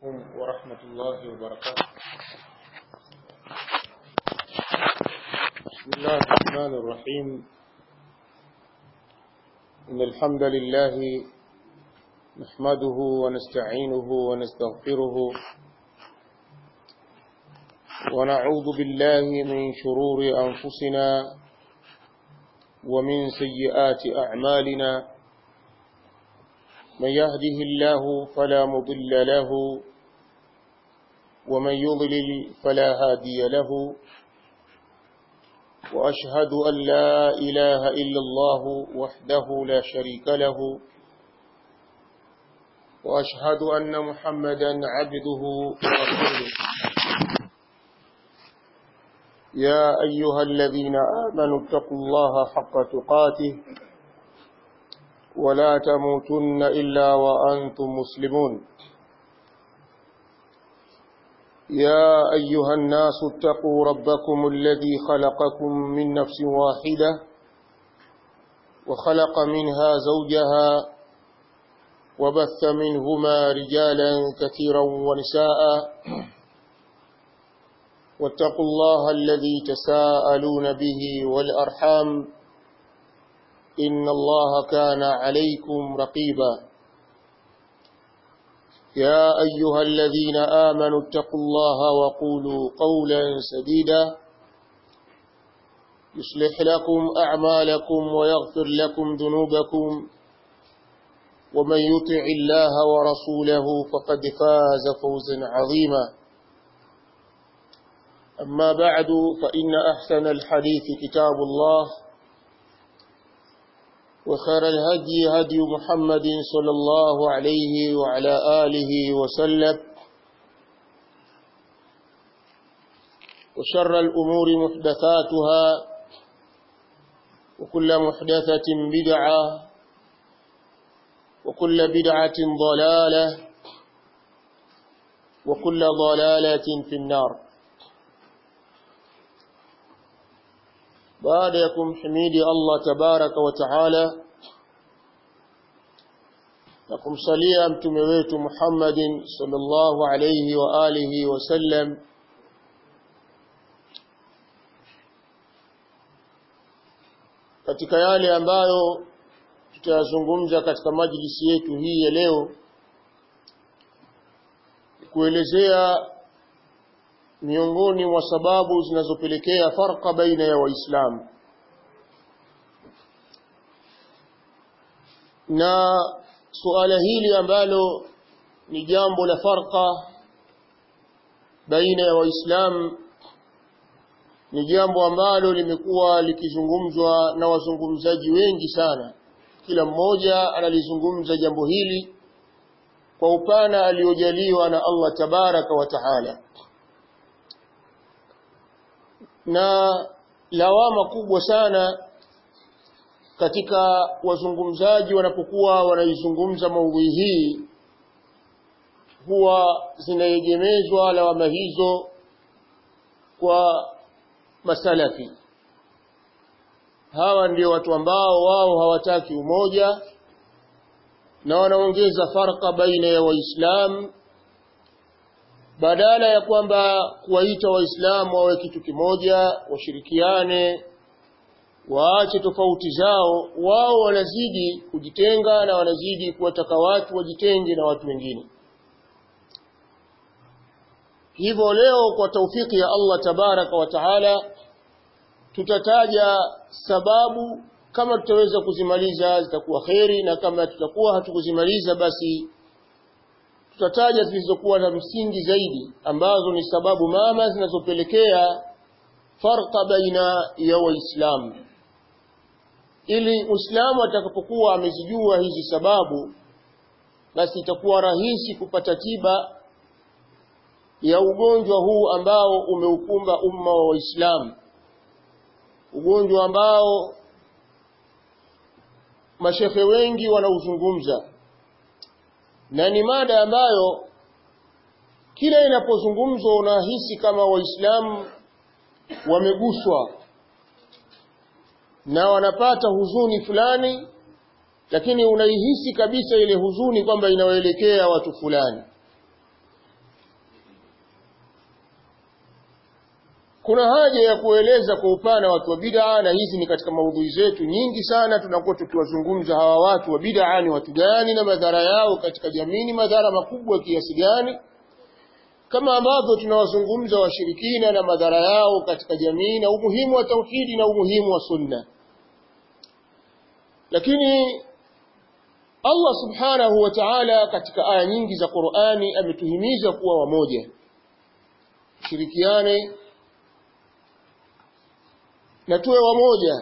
عليكم ورحمة الله وبركاته بسم الله الرحمن الرحيم إن الحمد لله نحمده ونستعينه ونستغفره ونعوذ بالله من شرور أنفسنا ومن سيئات أعمالنا من يهده الله فلا مضل له ومن يضلل فلا هادي له وأشهد أن لا إله إلا الله وحده لا شريك له وأشهد أن محمدا عبده ورسوله يا أيها الذين آمنوا اتقوا الله حق تقاته ولا تموتن إلا وأنتم مسلمون يا أيها الناس اتقوا ربكم الذي خلقكم من نفس واحدة وخلق منها زوجها وبث منهما رجالا كثيرا ونساء واتقوا الله الذي تساءلون به والأرحام إن الله كان عليكم رقيبا يا أيها الذين آمنوا اتقوا الله وقولوا قولا سديدا يصلح لكم أعمالكم ويغفر لكم ذنوبكم ومن يطع الله ورسوله فقد فاز فوزا عظيما أما بعد فإن أحسن الحديث كتاب الله وخير الهدي هدي محمد صلى الله عليه وعلى آله وسلم وشر الأمور محدثاتها وكل محدثة بدعة وكل بدعة ضلالة وكل ضلالة في النار baada ya kumhimidi Allah tabaraka wa taala na kumsalia mtume wetu Muhammadin sallallahu alayhi wa alihi wasallam katika yale ambayo tutayazungumza katika majlisi yetu hii ya leo kuelezea miongoni mwa sababu zinazopelekea farqa baina ya waislamu na suala hili ambalo ni jambo la farqa baina ya waislamu ni jambo ambalo limekuwa likizungumzwa na wazungumzaji wengi sana kila mmoja analizungumza jambo hili kwa upana aliojaliwa na Allah tabaraka wa taala na lawama kubwa sana katika wazungumzaji wanapokuwa wanaizungumza maudhui hii huwa zinaegemezwa lawama hizo kwa masalafi hawa ndio watu ambao wao hawataki umoja na wanaongeza farqa baina ya waislamu badala ya kwamba kuwaita waislamu wawe kitu kimoja washirikiane waache tofauti zao wao wanazidi kujitenga na wanazidi kuwataka watu wajitenge na watu wengine hivyo leo kwa taufiki ya Allah tabaraka wa taala tutataja sababu kama tutaweza kuzimaliza zitakuwa kheri na kama tutakuwa hatukuzimaliza basi tutataja zilizokuwa na msingi zaidi ambazo ni sababu mama zinazopelekea farqa baina ya waislamu ili muislamu atakapokuwa amezijua hizi sababu basi itakuwa rahisi kupata tiba ya ugonjwa huu ambao umeukumba umma wa waislamu ugonjwa ambao mashekhe wengi wanauzungumza na ni mada ambayo kila inapozungumzwa unahisi kama waislamu wameguswa na wanapata huzuni fulani lakini unaihisi kabisa ile huzuni kwamba inawaelekea watu fulani kuna haja ya kueleza kwa upana watu wa bid'a na hizi ni katika maudhui zetu nyingi sana tunakuwa tukiwazungumza hawa watu wa bid'a ni watu gani na madhara yao katika jamii ni madhara makubwa kiasi gani kama ambavyo tunawazungumza washirikina na madhara yao katika jamii na umuhimu wa tauhidi na umuhimu wa sunna lakini Allah subhanahu wa ta'ala katika aya nyingi za Qur'ani ametuhimiza kuwa wamoja shirikiane na tuwe wamoja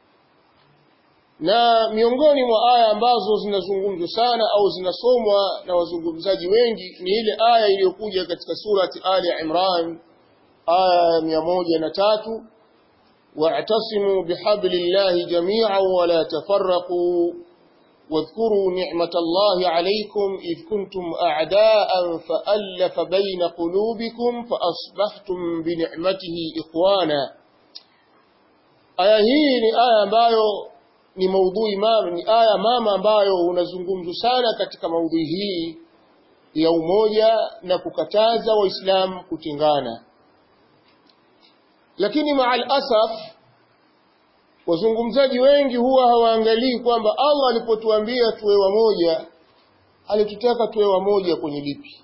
na miongoni mwa aya ambazo zinazungumzwa sana au zinasomwa na wazungumzaji wengi ni ile aya iliyokuja katika surati Ali Imran aya ya moja na tatu wa'tasimu bihablillahi jami'an wa la tafarraqu واذكروا نعمة الله عليكم إذ كنتم أعداء فألف بين قلوبكم فأصبحتم بنعمته إخوانا aya hii ni aya ambayo ni maudhui mama ni aya mama ambayo unazungumzwa sana katika maudhui hii ya umoja na kukataza waislamu kutengana lakini maal asaf wazungumzaji wengi huwa hawaangalii kwamba Allah alipotuambia tuwe wamoja alitutaka tuwe wamoja kwenye lipi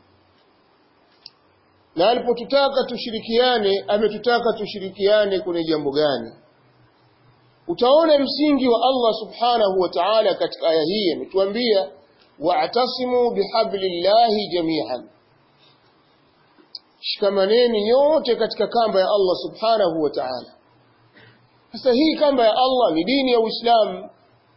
na alipotutaka tushirikiane ametutaka tushirikiane kwenye jambo gani utaona msingi wa Allah subhanahu wa ta'ala katika aya hii ametuambia wa'tasimu bihablillahi jami'an shikamaneni nyote katika kamba ya Allah subhanahu wa ta'ala sasa hii kamba ya Allah ni dini ya Uislamu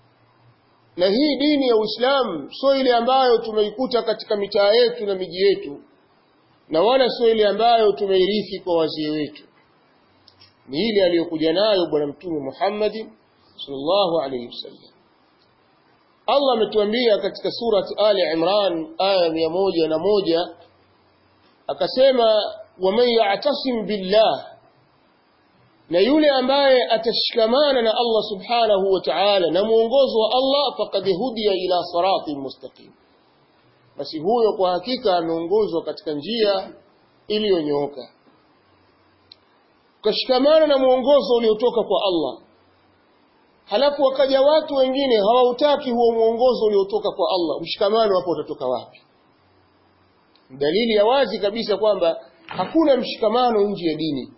na hii dini ya Uislamu sio ile ambayo tumeikuta katika mitaa yetu na miji yetu na wala sio ile ambayo tumeirithi kwa wazee wetu ni ile aliyokuja nayo bwana mtume Muhammad sallallahu alayhi wasallam Allah ametuambia katika surati Ali Imran aya mia moja na moja akasema waman ya'tasim billah na yule ambaye atashikamana na Allah subhanahu wa ta'ala na muongozo wa Allah faqad hudiya ila siratin mustaqim basi huyo kwa hakika ameongozwa katika njia iliyonyooka ukashikamana na mwongozo uliotoka kwa Allah halafu wakaja watu wengine hawautaki huo mwongozo uliotoka kwa Allah mshikamano hapo utatoka wapi dalili ya wazi kabisa kwamba hakuna mshikamano nje ya dini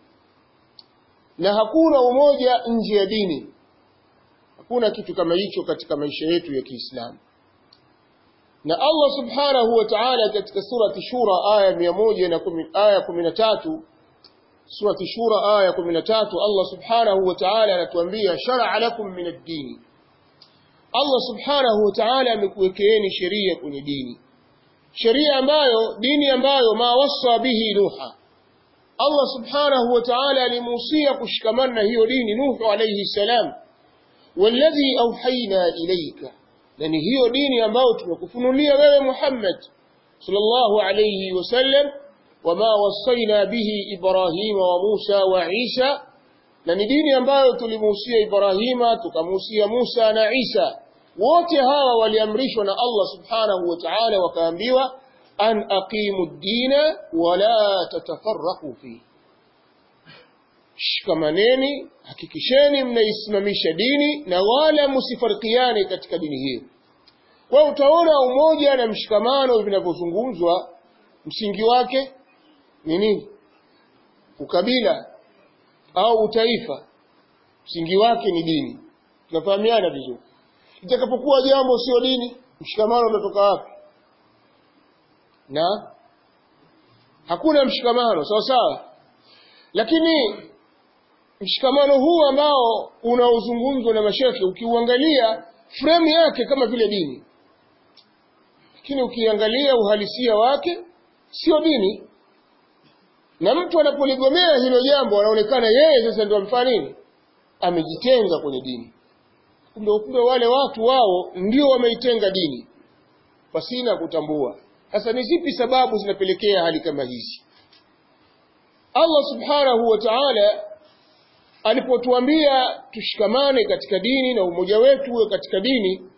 na hakuna umoja nje ya dini hakuna kitu kama hicho katika maisha yetu ya Kiislamu na Allah subhanahu wa ta'ala katika surati shura aya 110 aya 13 surati shura aya 13 Allah subhanahu wa ta'ala anatuambia shar'a lakum min ad-din Allah subhanahu wa ta'ala amekuwekeeni sheria kwenye dini sheria ambayo dini ambayo ma wasa bihi nuha Allah subhanahu wa ta'ala alimuhusia kushikamana na hiyo dini Nuhu alayhi salam walladhi auhaina ilayka na ni hiyo dini ambayo tumekufunulia wewe Muhammad sallallahu alayhi wasallam wama wasaina bihi Ibrahima wa Musa wa Isa na ni dini ambayo tulimuhusia Ibrahima tukamuhusia Musa na Isa wote hawa waliamrishwa na Allah subhanahu wa ta'ala wakaambiwa an aqimu ad-dina wa la tatafarraqu fi shikamaneni hakikisheni mnaisimamisha dini na wala msifarikiane katika dini hiyo kwa utaona umoja na mshikamano vinavyozungumzwa msingi wake ni nini ukabila au utaifa msingi wake ni dini tunafahamiana vizuri itakapokuwa jambo sio dini mshikamano unatoka wapi na hakuna mshikamano sawa sawa lakini mshikamano huu ambao unaozungumzwa na mashekhe ukiuangalia frame yake kama vile dini lakini ukiangalia uhalisia wake sio dini na mtu anapoligomea hilo jambo anaonekana yeye sasa ndio amfanya nini amejitenga kwenye dini kumbe kumbe wale watu wao ndio wameitenga dini pasina kutambua sasa ni zipi sababu zinapelekea hali kama hizi Allah subhanahu wa ta'ala alipotuambia tushikamane katika dini na umoja wetu uwe katika dini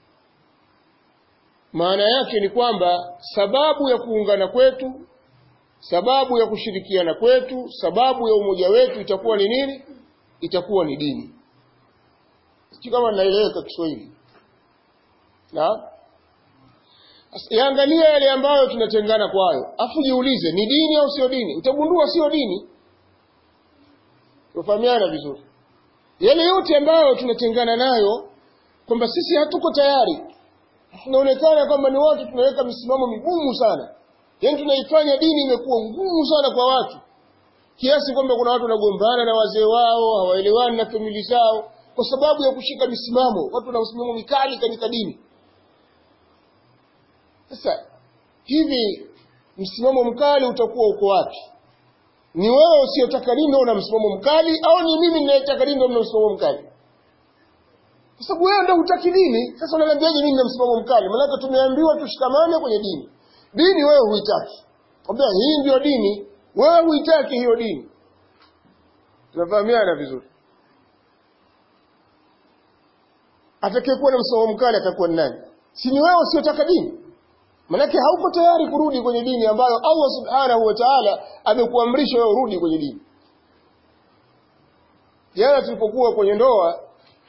maana yake ni kwamba sababu ya kuungana kwetu sababu ya kushirikiana kwetu sababu ya umoja wetu itakuwa ni nini itakuwa ni dini sijui kama naeleweka Kiswahili na yaangalia yale ambayo tunatengana kwayo afu jiulize ni dini au sio dini utagundua sio dini tufahamiana vizuri yale yote ambayo tunatengana nayo kwamba sisi hatuko tayari tunaonekana kwamba ni watu tunaweka misimamo migumu sana yaani tunaifanya dini imekuwa ngumu sana kwa watu kiasi kwamba kuna watu wanagombana na wazee wao hawaelewani na famili zao kwa sababu ya kushika misimamo watu wana misimamo mikali katika dini sasa hivi msimamo mkali utakuwa uko wapi ni wewe usiyotaka dini ndio una msimamo mkali au ni mimi ninayetaka dini ndio una msimamo mkali kwa sababu wewe ndio hutaki dini sasa unaniambiaje mimi nina msimamo mkali maana tumeambiwa tushikamane kwenye dini dini wewe huitaki kwambia hii ndio dini wewe huitaki hiyo dini tunafahamiana vizuri atakayekuwa na msimamo mkali atakuwa ni nani si ni wewe usiyotaka dini manake hauko tayari kurudi kwenye dini ambayo Allah subhanahu wa ta'ala amekuamrisha wewe urudi kwenye dini jana tulipokuwa kwenye ndoa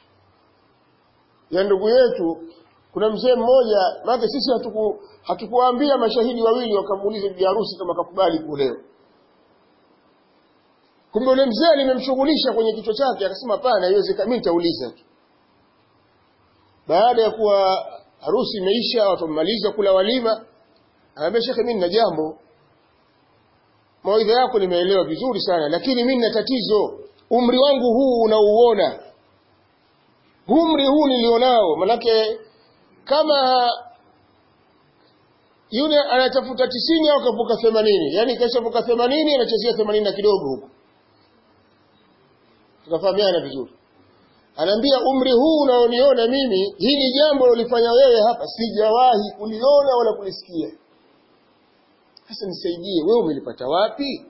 ya ndugu yetu kuna mzee mmoja maana sisi hatuku hatukuambia mashahidi wawili wakamuuliza bibi harusi kama kakubali kuolewa kumbe yule mzee nimemshughulisha kwenye kichwa chake akasema hapana haiwezekani mimi nitauliza tu baada ya kuwa harusi imeisha watu wamemaliza kula walima anambia shekhe mimi nina jambo mawaidha yako nimeelewa vizuri sana lakini mimi nina tatizo umri wangu huu unauona umri huu nilionao manake kama yule anatafuta tisini au kavuka themanini yaani kashavuka themanini anachezea themanini na kidogo huko tukafahamiana vizuri anaambia umri huu unaoniona mimi hili jambo ulifanya wewe hapa sijawahi kuliona wala kulisikia sasa nisaidie wewe umelipata wapi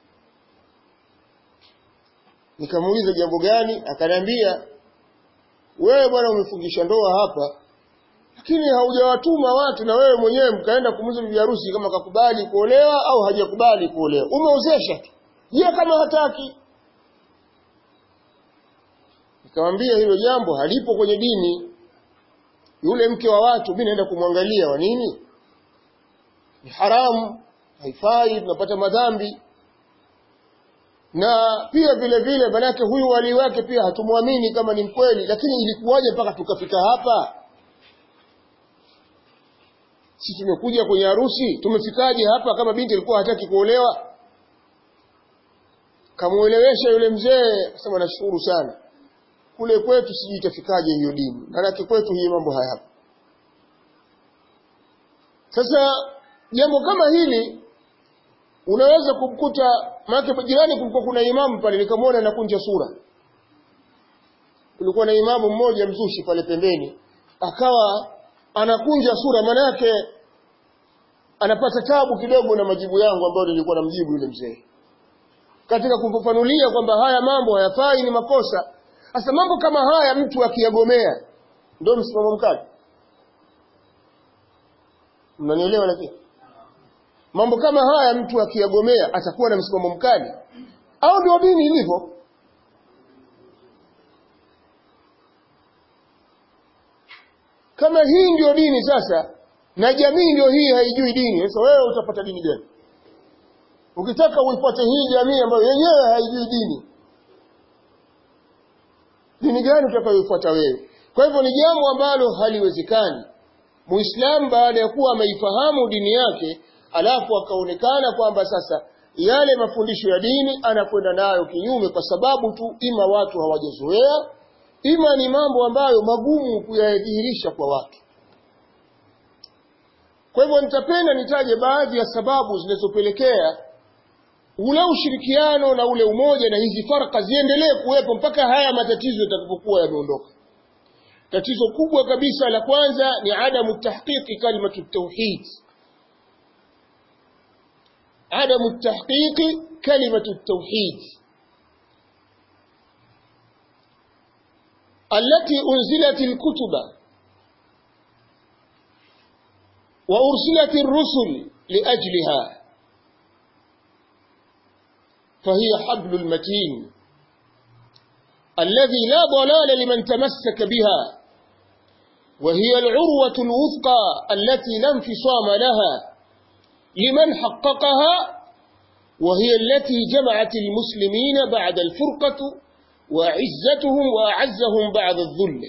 nikamuuliza jambo gani akaniambia wewe bwana umefungisha ndoa hapa lakini haujawatuma watu na wewe mwenyewe mkaenda kumuuliza bibi harusi kama kakubali kuolewa au hajakubali kuolewa umeozesha tu je kama hataki nikamwambia hilo jambo halipo kwenye dini yule mke wa watu mimi naenda kumwangalia wa nini ni haramu haifai tunapata madhambi na pia vile vile manake huyu wali wake pia hatumwamini kama ni mkweli lakini ilikuwaje mpaka tukafika hapa si tumekuja kwenye harusi tumefikaje hapa kama binti alikuwa hataki kuolewa kamuelewesha yule mzee akasema nashukuru sana kule kwetu sijui itafikaje hiyo dini maanake kwetu hii mambo hayapo sasa jambo kama hili unaweza kumkuta maana jirani kulikuwa kuna imamu pale nikamwona anakunja sura kulikuwa na imamu mmoja mzushi pale pembeni akawa anakunja sura manake anapata tabu kidogo na majibu yangu ambayo nilikuwa namjibu yule mzee katika kumfafanulia kwamba haya mambo hayafai ni makosa sasa mambo kama haya mtu akiyagomea ndio msimamo mkali mnanielewa lakini mambo kama haya mtu akiyagomea atakuwa na msimamo mkali au ndio dini ilivyo kama hii ndio dini sasa na jamii ndio hii haijui dini sasa wewe utapata dini gani ukitaka uifuate hii jamii ambayo yenyewe haijui dini dini gani utakayoifuata wewe kwa hivyo ni jambo ambalo haliwezekani muislamu baada ya kuwa ameifahamu dini yake alafu akaonekana kwamba sasa yale mafundisho ya dini anakwenda nayo kinyume kwa sababu tu ima watu hawajazoea ima ni mambo ambayo magumu kuyadhihirisha kwa watu kwa hivyo nitapenda nitaje baadhi ya sababu zinazopelekea ule ushirikiano na ule umoja na hizi farka ziendelee kuwepo mpaka haya matatizo yatakapokuwa yameondoka tatizo kubwa kabisa la kwanza ni adamu tahqiqi kalimatu tauhid adamu tahqiqi kalimatu tauhid التي أنزلت الكتب وأرسلت الرسل لأجلها فهي حبل المتين الذي لا ضلال لمن تمسك بها وهي العروة الوثقى التي لا انفصام لها لمن حققها وهي التي جمعت المسلمين بعد الفرقة وعزتهم وأعزهم بعد الذل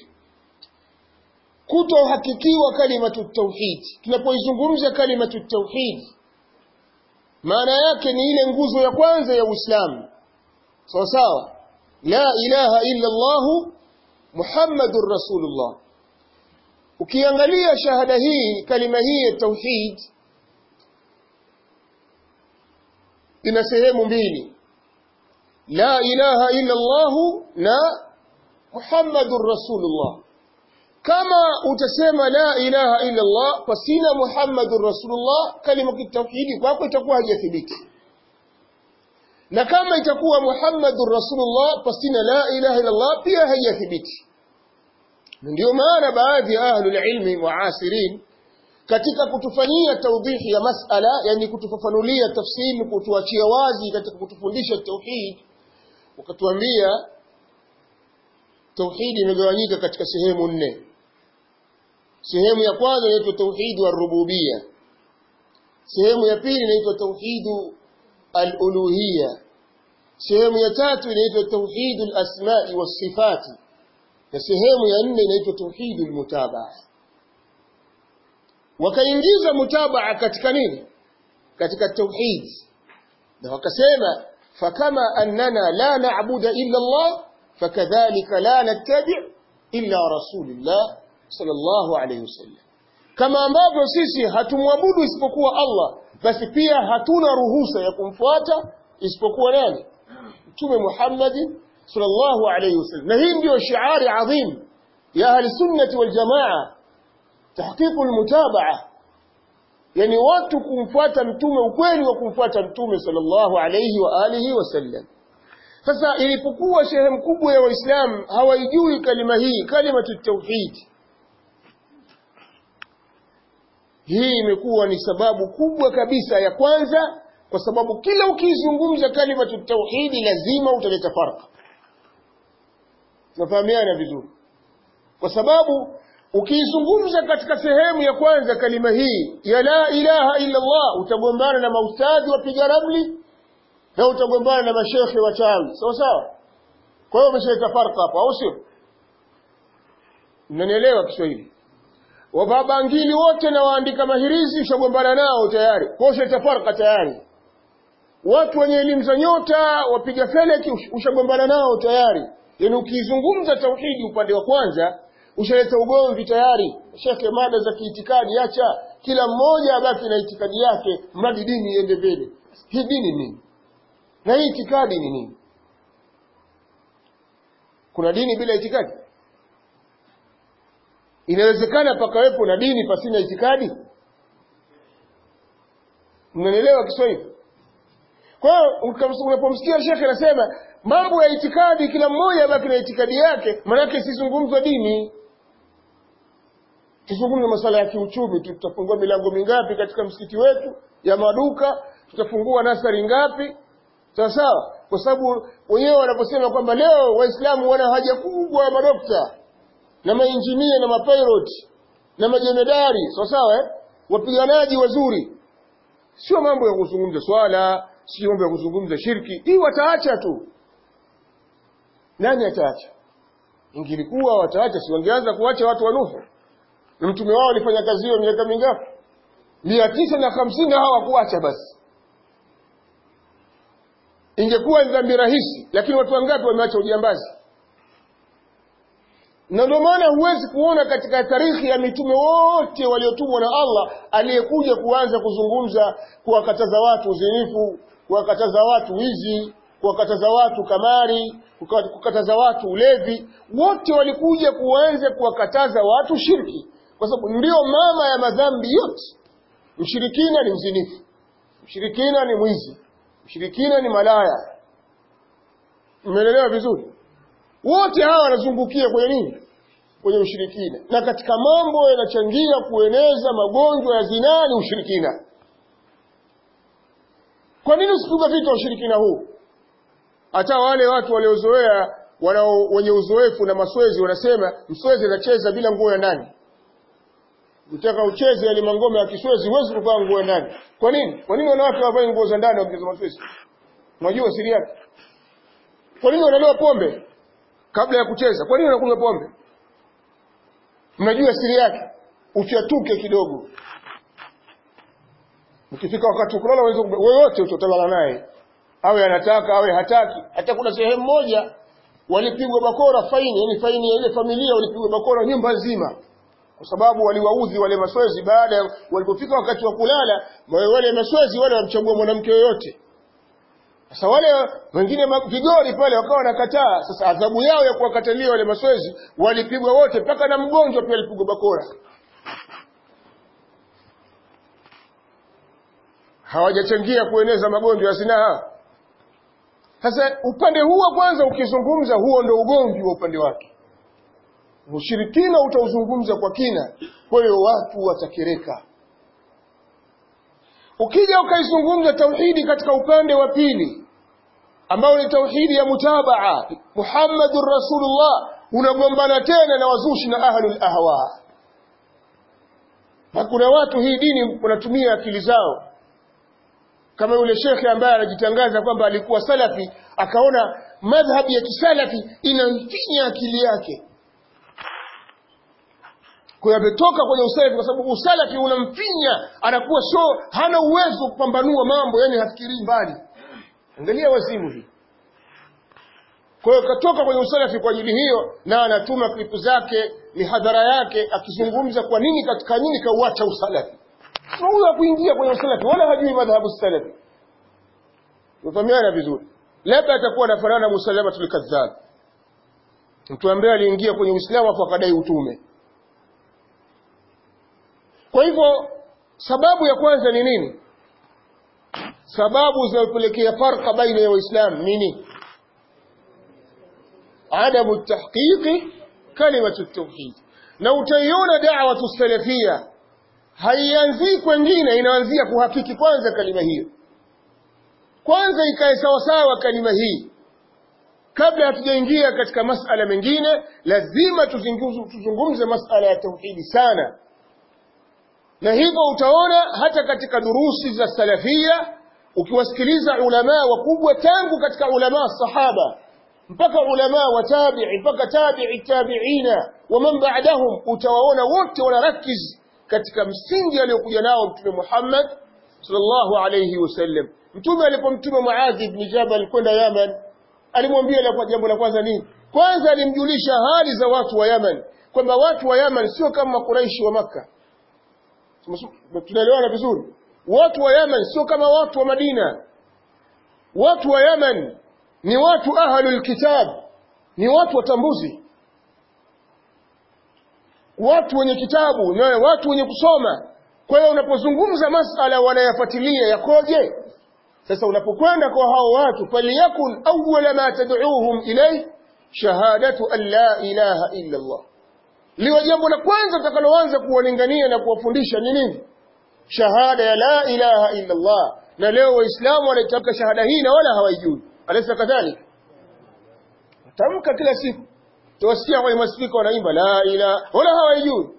kutohakikiwa kalimatu tauhid tunapoizungumza kalimatu tauhid maana yake ni ile nguzo ya kwanza ya Uislamu sawa sawa la ilaha illa Allah Muhammadur Rasulullah ukiangalia shahada hii kalima hii ya tauhid ina sehemu mbili la ilaha illa Allah na Muhammadur Rasulullah kama utasema la ilaha illa Allah pasina Muhammadur Rasulullah kalima kitauhidi kwako itakuwa haijathibiti na kama itakuwa Muhammadur Rasulullah pasina la ilaha illa Allah pia haijathibiti ndio maana baadhi ya ahlul ilmi muasirin katika kutufanyia tawdihi ya masala yani kutufafanulia tafsiri kutuachia wazi katika kutufundisha tauhid wakatuambia tauhidi imegawanyika katika sehemu nne sehemu ya kwanza inaitwa tauhid wa rububia sehemu ya pili inaitwa tauhidu al-uluhiyya sehemu ya tatu inaitwa tauhidu al-asma'i was-sifati na sehemu ya nne inaitwa tauhidu al-mutabaa wakaingiza mutabaa katika nini katika tauhid na wakasema fakama annana la na'budu illa Allah fakadhalika la nattabi' illa rasulillah sallallahu alayhi wasallam kama ambavyo sisi hatumwabudu isipokuwa Allah basi pia hatuna ruhusa ya kumfuata isipokuwa nani mtume Muhammad sallallahu alayhi wasallam na hii ndio shiari adhim ya ahli sunnati wal jamaa tahqiqu al mutabaa yani watu kumfuata mtume ukweli wa kumfuata mtume sallallahu alayhi wa alihi wasallam sasa ilipokuwa sehemu kubwa ya waislamu hawaijui kalima hii kalimatu tauhid hii imekuwa ni sababu kubwa kabisa ya kwanza kwa sababu kila ukizungumza kalimatu tauhidi lazima utaleta farqa tunafahamiana vizuri kwa sababu ukiizungumza katika sehemu ya kwanza kalima hii ya la ilaha illa Allah utagombana na maustadhi wapiga ramli na utagombana na mashekhe wachawi sawa sawa kwa hiyo umeshaleta farqa hapo au sio mnanielewa Kiswahili wababangili wote na waandika mahirizi ushagombana nao tayari kwa hiyo ushaleta farqa tayari watu wenye elimu za nyota wapiga feleki ushagombana nao tayari yani ukizungumza tauhidi upande wa kwanza ushaleta ugomvi tayari shekhe mada za kiitikadi acha kila mmoja abaki na itikadi yake mradi dini iende mbele hii dini nini na hii itikadi ni nini kuna dini bila itikadi inawezekana pakawepo na dini pasina itikadi mnanielewa Kiswahili kwa hiyo unapomsikia shekhe anasema mambo ya itikadi kila mmoja abaki na itikadi yake maanake sizungumzwa dini tuzungumze masuala ya kiuchumi tutafungua milango mingapi katika msikiti wetu ya maduka tutafungua nasari ngapi sawa sawa kwa sababu wenyewe wanaposema kwamba leo waislamu wana haja kubwa ya madokta na mainjinia na mapilot na majemedari sawa sawa eh? wapiganaji wazuri sio mambo ya kuzungumza swala sio mambo ya kuzungumza shirki hii wataacha tu nani ataacha ingilikuwa wataacha si wangeanza kuacha watu wa Nuhu na mtume wao alifanya kazi hiyo miaka mingapi mia tisa na hamsini hawakuacha basi ingekuwa ni dhambi rahisi lakini watu wangapi wameacha ujambazi na ndio maana huwezi kuona katika tarikhi ya mitume wote waliotumwa na Allah aliyekuja kuanza kuzungumza kuwakataza watu uzinifu kuwakataza watu wizi kuwakataza watu kamari kukataza watu ulevi wote walikuja kuanza kuwakataza watu shirki kwa sababu ndio mama ya madhambi yote mshirikina ni mzinifu mshirikina ni mwizi mshirikina ni malaya mmeelewa vizuri wote hawa wanazungukia kwenye nini kwenye ushirikina na katika mambo yanachangia kueneza magonjwa ya zinaa ni ushirikina kwa nini usipigwa vita ushirikina huu hata wale watu waliozoea wanao wenye uzoefu na maswezi wanasema mswezi anacheza bila nguo ya ndani Ukitaka ucheze yale mangome ya kiswezi huwezi kuvaa nguo ya ndani. Kwa nini? Kwa nini wanawake wavae nguo za ndani wakicheza maswezi? Unajua siri yake? Kwa nini wanalewa pombe kabla ya kucheza? Kwa nini wanakunywa pombe? Mnajua siri yake? Uchatuke kidogo. Ukifika wakati wa kulala unaweza wote utotalala naye. Awe anataka awe hataki. Hata kuna sehemu moja walipigwa bakora faini, yani faini ya ile familia walipigwa bakora nyumba nzima kwa sababu waliwaudhi wale maswezi baada ya walipofika wakati wa kulala wale maswezi wale wamchagua mwanamke yoyote sasa wale wengine vigori pale wakawa wanakataa sasa adhabu yao ya kuwakatalia wale maswezi walipigwa wote mpaka na mgonjwa pia alipigwa bakora hawajachangia kueneza magonjwa ya zinaa sasa upande huo kwanza ukizungumza huo ndo ugomvi wa upande wake ushirikina utauzungumza kwa kina kwa hiyo watu watakereka ukija ukaizungumza tauhidi katika upande wa pili ambao ni tauhidi ya mutabaa muhammadun rasulullah unagombana tena na wazushi na ahlul ahwa na kuna watu hii dini wanatumia akili zao kama yule shekhe ambaye anajitangaza kwamba alikuwa salafi akaona madhhabi ya kisalafi inamfinya akili yake kwa hiyo ametoka kwenye usalafi kwa sababu usalafi unamfinya anakuwa sio hana uwezo wa kupambanua mambo yani hafikirii mbali angalia wazimu hii kwa hiyo katoka kwenye usalafi kwa ajili hiyo na anatuma klipu zake mihadhara yake akizungumza kwa nini katika nini kauacha usalafi sio huyo hakuingia kwenye usalafi wala hajui madhhabu salafi tufahamiana vizuri labda atakuwa anafanana na musalamatul kadhab mtu ambaye aliingia kwenye uislamu afu akadai utume kwa hivyo sababu ya kwanza ni nini sababu zinazopelekea farqa baina ya waislamu nini adamu tahqiqi kalimatu tauhid na utaiona da'watu salafia haianzii kwengine inaanzia kuhakiki kwanza kalima hiyo kwanza ikae sawasawa kalima hii kabla hatujaingia katika masala mengine lazima tuzungumze masala ya tauhidi sana na hivyo utaona hata katika durusi za salafia ukiwasikiliza ulamaa wakubwa tangu katika ulamaa sahaba mpaka ulamaa wa tabi'i mpaka tabi'i tabi'ina wa man ba'dahum utawaona wote wanarakiz katika msingi aliyokuja nao mtume Muhammad sallallahu alayhi wasallam mtume alipomtuma Muadh ibn Jabal kwenda Yaman alimwambia la jambo la kwanza nini kwanza alimjulisha hali za watu wa Yaman kwamba watu wa Yaman sio kama Quraishi wa Makka tunaelewana vizuri watu wa Yaman sio kama watu wa Madina watu wa Yaman ni watu ahlul kitab ni watu watambuzi watu wenye kitabu na watu wenye kusoma kwa hiyo unapozungumza masala wanayafuatilia yakoje sasa unapokwenda kwa hao watu faliyakun awwala ma tad'uuhum ilay shahadatu an la ilaha illa Allah liwe jambo la kwanza utakaloanza kuwalingania na kuwafundisha ni nini shahada ya la ilaha illa Allah na leo waislamu wanaitamka shahada hii na wala hawaijui alaysa kadhalika tamka kila siku tuwasikia kwenye maspika wanaimba la ilaha wala hawaijui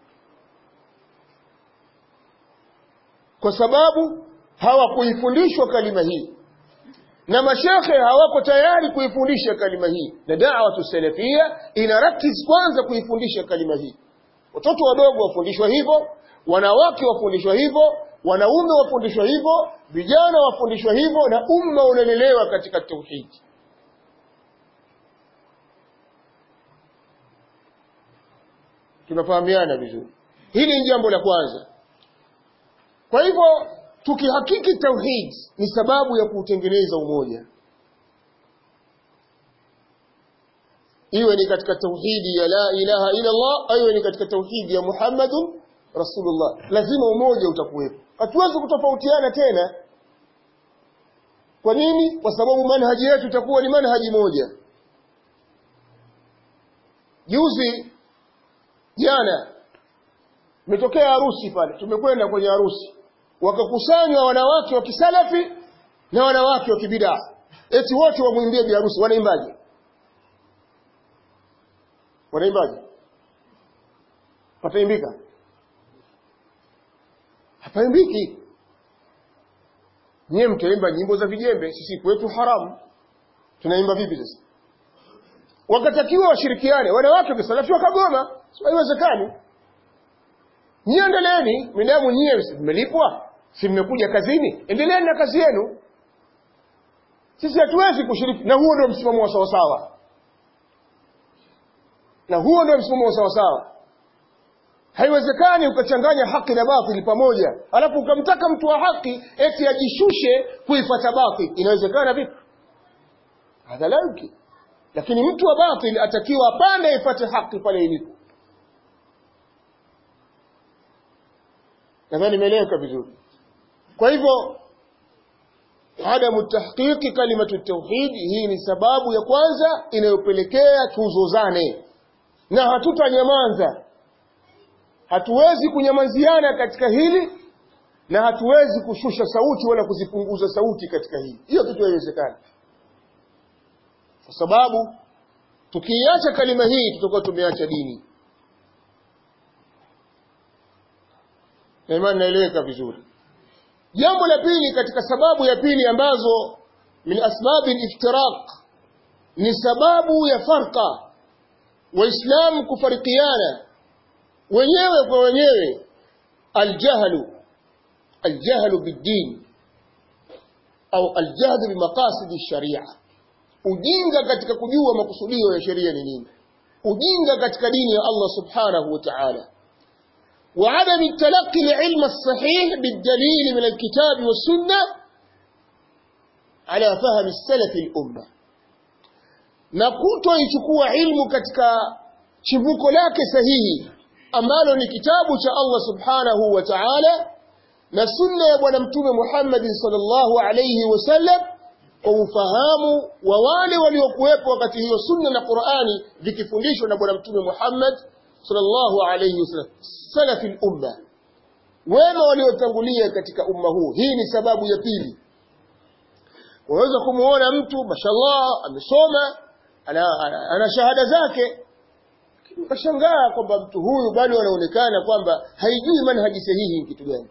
kwa sababu hawakuifundishwa kalima hii na mashekhe hawako tayari kuifundisha kalima hii na da'watu salafia inarakiz kwanza kuifundisha kalima hii watoto wadogo wafundishwa hivyo wanawake wafundishwa hivyo wanaume wafundishwa hivyo vijana wafundishwa hivyo na umma unalelewa katika tauhidi tunafahamiana vizuri hili ni jambo la kwanza kwa hivyo tukihakiki tauhid ni sababu ya kuutengeneza umoja iwe ni katika tauhidi ya la ilaha illa Allah iwe ni katika tauhidi ya Muhammadun Rasulullah lazima umoja utakuwepo hatuwezi kutofautiana tena kwa nini kwa sababu manhaji yetu itakuwa ni manhaji moja juzi jana imetokea harusi pale tumekwenda kwenye harusi wakakusanywa wanawake wa kisalafi na wanawake wa kibidaa eti wote wamwimbie biharusi wanaimbaje wanaimbaje pataimbika hapaimbiki nyie mtaimba nyimbo za vijembe sisi kwetu haramu tunaimba vipi sasa wakatakiwa washirikiane wanawake wakisalafiwa kagoma haiwezekani nyie endeleeni midamu nyie mmelipwa si mmekuja kazini endeleeni na kazi yenu sisi hatuwezi kushiriki na huo ndio msimamo wa sawasawa na huo ndio msimamo wa sawasawa haiwezekani ukachanganya haki na batili pamoja alafu ukamtaka mtu wa haki eti ajishushe kuifata batili inawezekana vipi hadha la yumkin lakini mtu wa batili atakiwa apande aifate haki pale ilipo nadhani imeeleweka vizuri kwa hivyo adamu tahqiqi kalimatu tauhid hii ni sababu ya kwanza inayopelekea tuzozane na hatutanyamaza hatuwezi kunyamaziana katika hili na hatuwezi kushusha sauti wala kuzipunguza sauti katika hili hiyo kitu haiwezekani kwa sababu tukiiacha kalima hii tutakuwa tumeacha dini na imani naeleweka vizuri jambo la pili katika sababu ya pili ambazo min asbabi liftiraq ni sababu ya farqa waislamu kufarikiana wenyewe kwa wenyewe aljahlu aljahlu biddin au aljahlu bimaqasidi sharia ujinga katika kujua makusudio ya sheria ni nini ujinga katika dini ya Allah subhanahu wa ta'ala وعدم التلقي العلم الصحيح بالدليل من الكتاب والسنة على فهم السلف الأمة نقوتو يشكوا علم katika chimbuko lake sahihi ambalo ni kitabu cha Allah subhanahu wa ta'ala na sunna ya bwana mtume Muhammad sallallahu alayhi wasallam kwa ufahamu wa wale waliokuwepo wakati hiyo sunna na Qur'ani vikifundishwa na bwana mtume Muhammad sallallahu alayhi wasallam salafi al-umma wema waliotangulia katika umma huu hii ni sababu ya pili unaweza kumuona mtu mashallah amesoma ana, ana, ana shahada zake ukashangaa kwamba mtu huyu bado anaonekana kwamba haijui manhaji sahihi kitu gani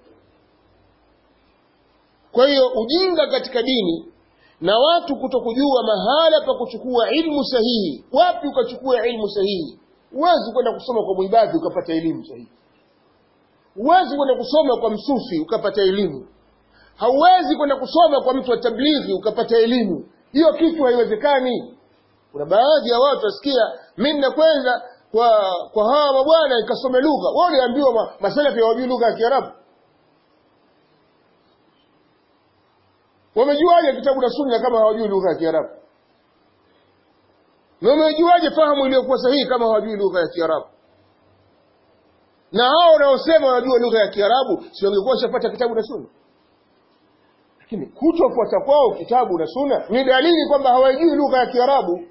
kwa hiyo ujinga katika dini na watu kutokujua mahala pa kuchukua ilmu sahihi wapi ukachukua ilmu sahihi huwezi kwenda kusoma kwa mwibadhi ukapata elimu sahihi huwezi kwenda kusoma kwa msufi ukapata elimu hauwezi kwenda kusoma kwa mtu wa tablighi ukapata elimu hiyo kitu haiwezekani kuna baadhi ya watu wasikia mimi nakwenda kwa kwa hawa mabwana nikasome lugha wao waliambiwa ma, masalafi hawajui lugha ya Kiarabu wamejuaje kitabu na sunna kama hawajui lugha ya Kiarabu na wamejuaje fahamu iliyokuwa sahihi kama hawajui lugha ya Kiarabu na hao wanaosema wanajua lugha ya Kiarabu si wangekuwa washapata kitabu na sunna lakini kutofuata kwao kitabu na sunna ni dalili kwamba hawajui lugha ya Kiarabu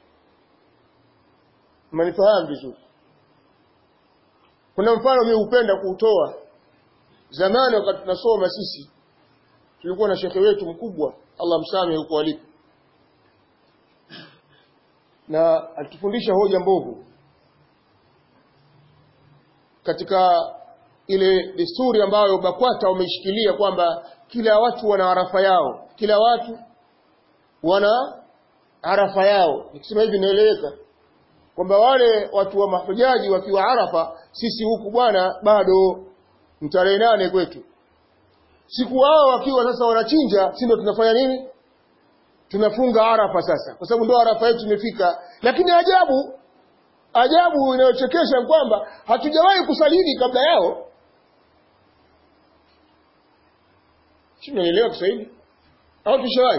mnanifahamu vizuri kuna mfano mimi hupenda kuutoa zamani wakati tunasoma sisi tulikuwa na shekhe wetu mkubwa Allah msamehe huko alipo na alitufundisha hoja mbovu katika ile desturi ambayo BAKWATA wameishikilia kwamba kila watu wana arafa yao kila watu wana arafa yao nikisema hivi naeleweka kwamba wale watu wa mahujaji wakiwa Arafa sisi huku bwana bado mtarehe nane kwetu siku wao wakiwa sasa wanachinja si ndio tunafanya nini tunafunga Arafa sasa kwa sababu ndio Arafa yetu imefika lakini ajabu ajabu inayochekesha kwamba hatujawahi kusalini kabla yao si mnaelewa Kiswahili au tushawahi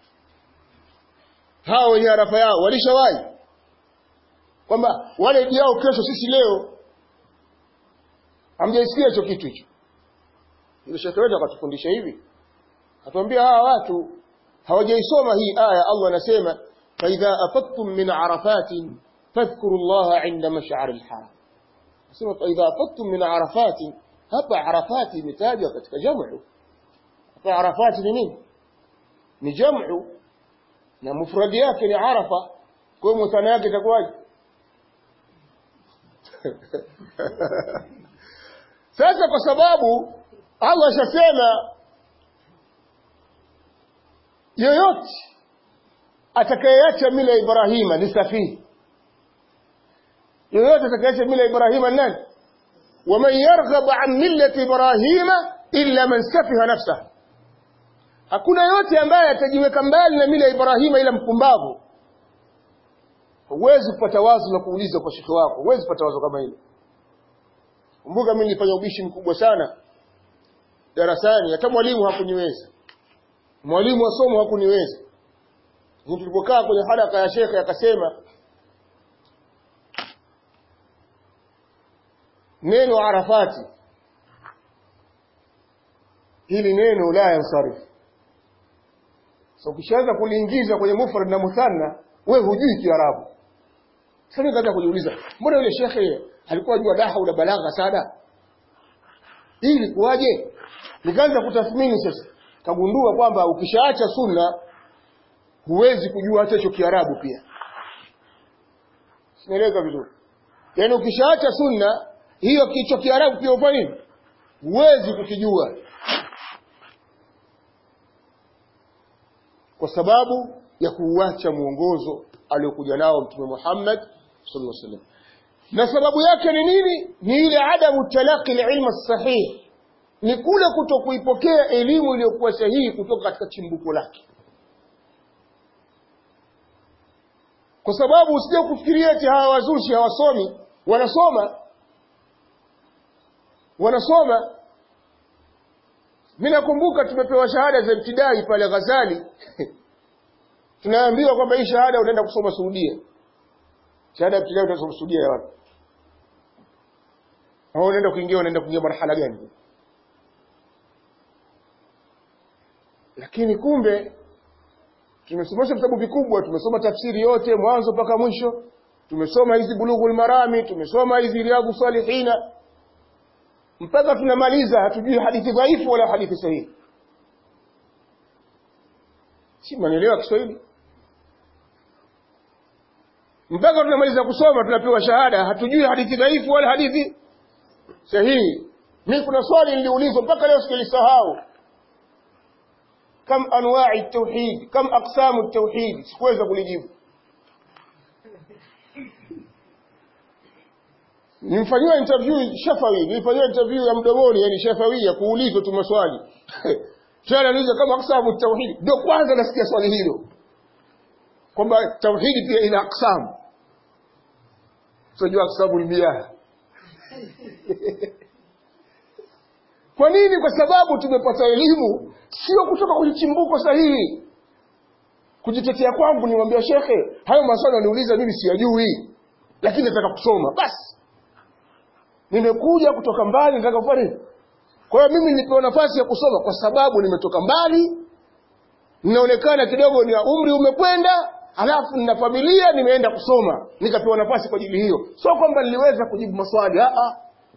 hao wenye Arafa yao walishawahi kwamba wale idi yao kesho sisi leo hamjaisikia hicho kitu hicho ile shekhe wetu akatufundisha hivi atuambia hawa watu hawajaisoma hii aya Allah anasema fa idha afattum min arafatin fadhkuru Allah inda mash'ar al-haram nasema fa idha afattum min arafatin hapa arafati imetajwa katika jamu hapa arafati ni nini ni jamu na mufradi yake ni arafa kwa hiyo muthana yake itakuwaje sasa kwa sababu Allah ashasema yoyote atakayeacha mila Ibrahima ni safihi yoyote atakayeacha mila Ibrahima ni nani waman yarghab an millati Ibrahima illa man safiha nafsahu hakuna yote ambaye atajiweka mbali na mila ya Ibrahima ila mpumbavu huwezi kupata wazo la kuuliza kwa shekhi wako huwezi kupata wazo kama hilo kumbuka mimi nilifanya ubishi mkubwa sana darasani hata mwalimu hakuniweza mwalimu wa somo hakuniweza tulipokaa kwenye haraka ya shekhe akasema neno arafati hili neno la yansarifu so ukishaanza kuliingiza kwenye mufrad na muthanna wewe hujui kiarabu sasa nikaanza kujiuliza mbona yule shekhe alikuwa jua daha na balagha sana hii ilikuwaje nikaanza kutathmini sasa kagundua kwamba ukishaacha sunna huwezi kujua hata hicho kiarabu pia sinaeleza vizuri yaani ukishaacha sunna hiyo kicho kiarabu pia ufanya nini huwezi kukijua kwa sababu ya kuuacha mwongozo aliokuja nao mtume Muhammad sallallahu alaihi wasallam na sababu yake ni nini ni ile adamu talaqi ilma sahih ni kule kutokuipokea elimu iliyokuwa sahihi kutoka katika chimbuko lake kwa sababu usije kufikiria eti hawa wazushi hawasomi wanasoma wanasoma mimi nakumbuka tumepewa shahada za ibtidai pale Ghazali tunaambiwa kwamba hii shahada unaenda kusoma Saudia shahada ya ibtidai utasoma Saudia ya wapi au unaenda kuingia unaenda kuingia marhala gani lakini kumbe tumesomesha vitabu vikubwa tumesoma tafsiri yote mwanzo mpaka mwisho tumesoma hizi bulughul marami tumesoma hizi riyadhus salihina mpaka tunamaliza hatujui hadithi dhaifu wala hadithi sahihi si manelewa Kiswahili mpaka tunamaliza kusoma tunapewa shahada hatujui hadithi dhaifu wala hadithi sahihi mimi kuna swali niliulizwa mpaka leo sikilisahau kam anwa'i tauhid kam aqsamu tauhid sikuweza kulijibu Nimfanyiwa interview Shafawi, nilifanyiwa interview ya mdomoni yani Shafawi ya kuulizwa tu maswali. Tena anauliza kama aksamu tauhid. Ndio kwanza nasikia swali hilo. Kwamba tauhid pia ina aksamu. Sijua aksamu mia. Kwa nini? Kwa sababu tumepata elimu sio kutoka kwenye chimbuko sahihi. Kujitetea kwangu nimwambia shekhe, hayo maswali waniuliza mimi siyajui. Lakini nataka kusoma. Basi nimekuja kutoka mbali nataka kufanya nini kwa hiyo mimi nilipewa nafasi ya kusoma kwa sababu nimetoka mbali ninaonekana kidogo ni umri umekwenda alafu nina familia nimeenda kusoma nikapewa nafasi kwa ajili hiyo sio kwamba niliweza kujibu maswali a a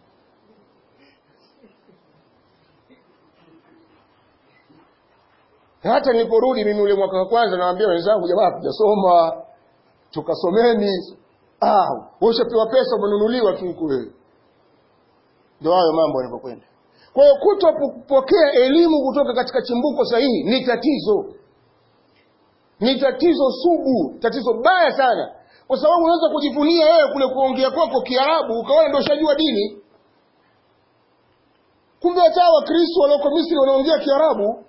hata niliporudi mimi ule mwaka wa kwanza nawaambia wenzangu jamaa hatujasoma tukasomeni ah wewe ushapewa pesa umenunuliwa tu huko wewe ndio hayo mambo yanavyokwenda kwa hiyo kutopokea elimu kutoka katika chimbuko sahihi ni tatizo ni tatizo sugu tatizo baya sana kwa sababu unaweza kujivunia wewe kule kuongea kwako kiarabu ukaona ndio ushajua dini kumbe hata wakristo walioko misri wanaongea kiarabu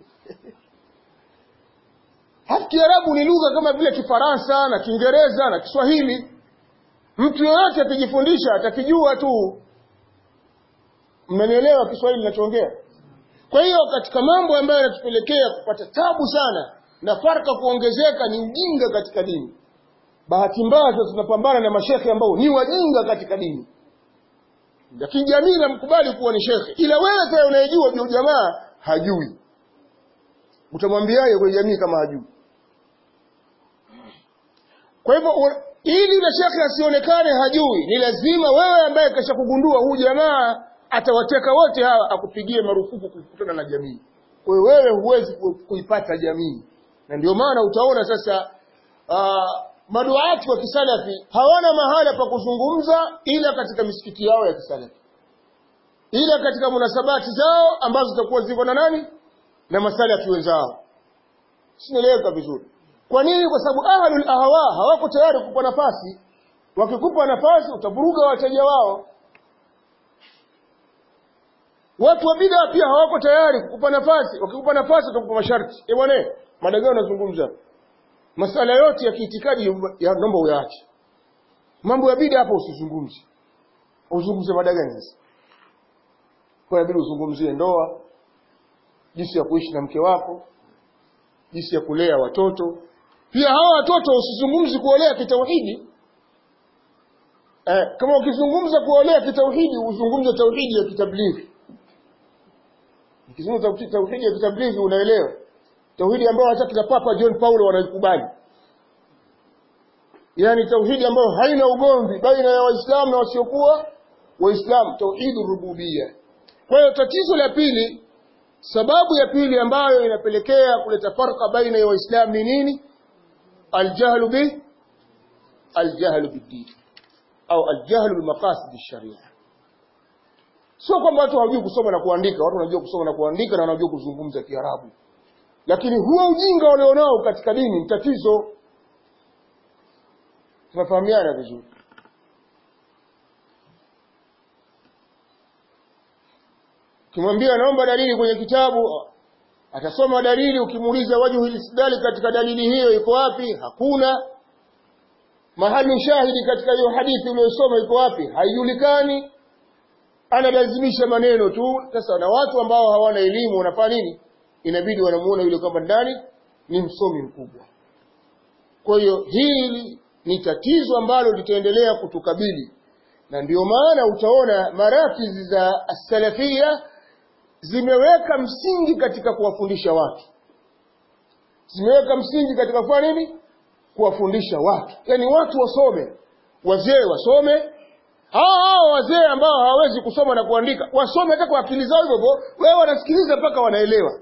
halafu kiarabu ni lugha kama vile kifaransa na kiingereza na kiswahili mtu yoyote akijifundisha atakijua tu mmenielewa Kiswahili ninachoongea kwa hiyo katika mambo ambayo yanatupelekea kupata tabu sana na farka kuongezeka ni ujinga katika dini bahati mbaya sasa tunapambana na mashekhe ambao ni wajinga katika dini lakini jamii inamkubali kuwa ni shekhe ila wewe sasa unayejua juu jamaa hajui utamwambiaje kwenye jamii kama hajui kwa hivyo ili yule shekhe asionekane hajui ni lazima wewe ambaye kasha kugundua huu jamaa atawateka wote hawa akupigie marufuku kukutana na jamii kwa hiyo wewe huwezi kuipata jamii na ndio maana utaona sasa uh, maduati wa kisalafi hawana mahala pa kuzungumza ila katika misikiti yao ya kisalafi ila katika munasabati zao ambazo zitakuwa ziko na nani na masalafi wenzao sinaeleweka vizuri kwa nini kwa sababu ahlul ahwa hawako tayari kukupa nafasi wakikupa nafasi utavuruga wateja wao watu wa bid'a pia hawako tayari kukupa nafasi wakikupa nafasi watakupa masharti eh bwana mada gani unazungumza masala yote ya kiitikadi ya naomba uyaache mambo ya bid'a hapo usizungumze uzungumze mada gani sasa kwa inabidi uzungumzie ndoa jinsi ya kuishi na mke wako jinsi ya kulea watoto pia hawa watoto usizungumzi kuolea kitauhidi eh, kama ukizungumza kuolea kitauhidi uzungumze tauhidi ya kitablighi ukizungumza tauhidi ya kitablighi unaelewa tauhidi ambayo hata kina papa John Paulo wanaikubali yani tauhidi ambayo haina ugomvi baina ya waislamu na wasiokuwa waislamu tauhidu rububia kwa hiyo tatizo la pili sababu ya pili ambayo inapelekea kuleta farqa baina ya waislamu ni nini aljahlu bi aljahlu bid au aljahlu bimaqasid sharia sio kwamba watu hawajui kusoma na kuandika watu wanajua kusoma na kuandika na wanajua kuzungumza kiarabu lakini huo ujinga walionao katika dini ni tatizo tunafahamiana vizuri ukimwambia naomba dalili kwenye kitabu atasoma dalili ukimuuliza wajhu istidlali katika dalili hiyo iko wapi hakuna mahali shahidi katika hiyo hadithi uliyosoma iko wapi haijulikani analazimisha maneno tu sasa na watu ambao hawana elimu wanafanya nini inabidi wanamuona yule kwamba ndani ni msomi mkubwa kwa hiyo hili ni tatizo ambalo litaendelea kutukabili na ndio maana utaona marakizi za salafia zimeweka msingi katika kuwafundisha watu zimeweka msingi katika kufanya nini kuwafundisha watu yaani watu wasome wazee wasome hao hao wazee ambao hawawezi kusoma na kuandika wasome hata kwa akili zao hivyo hivyo wewe wanasikiliza mpaka wanaelewa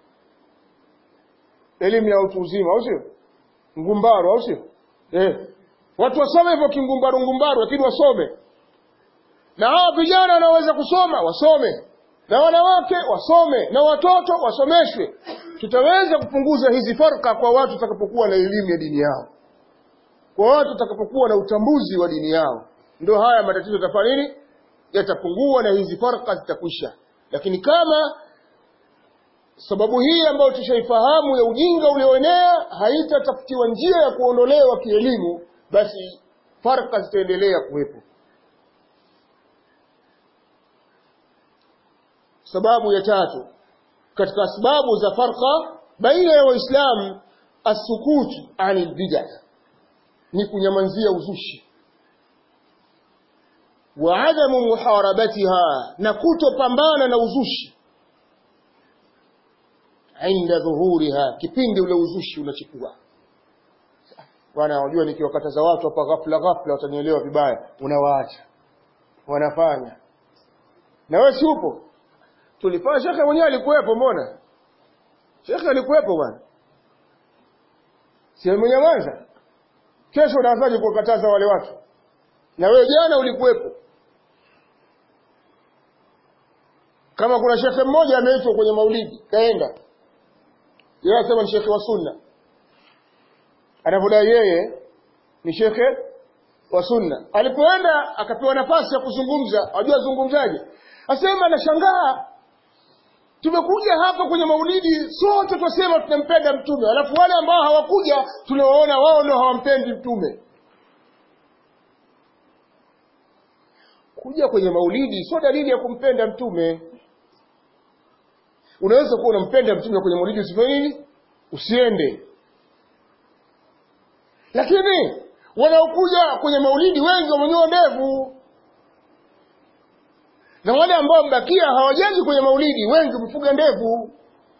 elimu ya utu uzima au sio ngumbaru au sio eh watu wasome hivyo kingumbaru ngumbaru lakini wasome na hao vijana wanaoweza kusoma wasome na wanawake wasome na watoto wasomeshwe tutaweza kupunguza hizi farka kwa watu watakapokuwa na elimu ya dini yao kwa watu watakapokuwa na utambuzi wa dini yao ndio haya matatizo yatafanya nini yatapungua na hizi farka zitakwisha lakini kama sababu hii ambayo tushaifahamu ya ujinga ulioenea haitatafutiwa njia ya kuondolewa kielimu basi farka zitaendelea kuwepo sababu ya tatu katika sababu za farqa baina ya waislamu asukutu anil bid'ah ni kunyamanzia uzushi wa adamu muharabatiha na kutopambana na uzushi inda dhuhuriha kipindi ule uzushi unachukua bwana unajua nikiwakataza watu hapa ghafla ghafla watanielewa vibaya unawaacha wanafanya na wewe si upo tulifanya shekhe mwenyewe alikuwepo mbona shekhe alikuwepo bwana si mwenyamaza kesho unaanzaje kuwakataza wale watu na wewe jana ulikuwepo kama kuna shekhe mmoja ameitwa kwenye maulidi kaenda yeye anasema ni shekhe wa sunna anavyodai yeye ni shekhe wa sunna alipoenda akapewa nafasi ya kuzungumza ajua azungumzaje asema anashangaa tumekuja hapa kwenye maulidi sote twasema tunampenda mtume alafu wale ambao hawakuja tunawaona wao ndio hawampendi mtume kuja kwenye maulidi sio dalili ya kumpenda mtume unaweza kuwa unampenda mtume kwenye maulidi usifanye nini usiende lakini wanaokuja kwenye maulidi wengi wamenyoa ndevu na wale ambao mbakia hawajaji kwenye maulidi wengi wamefuga ndevu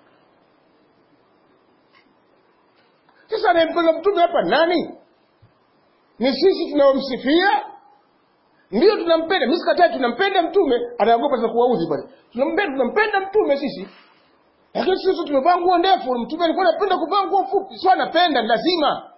sasa anayempenda mtume hapa nani ni sisi tunaomsifia ndio tunampenda mimi sikatai tunampenda mtume anaogopa za kuwaudhi pale tunampenda tunampenda mtume sisi lakini sisi tumevaa nguo ndefu mtume alikuwa anapenda kuvaa nguo fupi sio anapenda ni lazima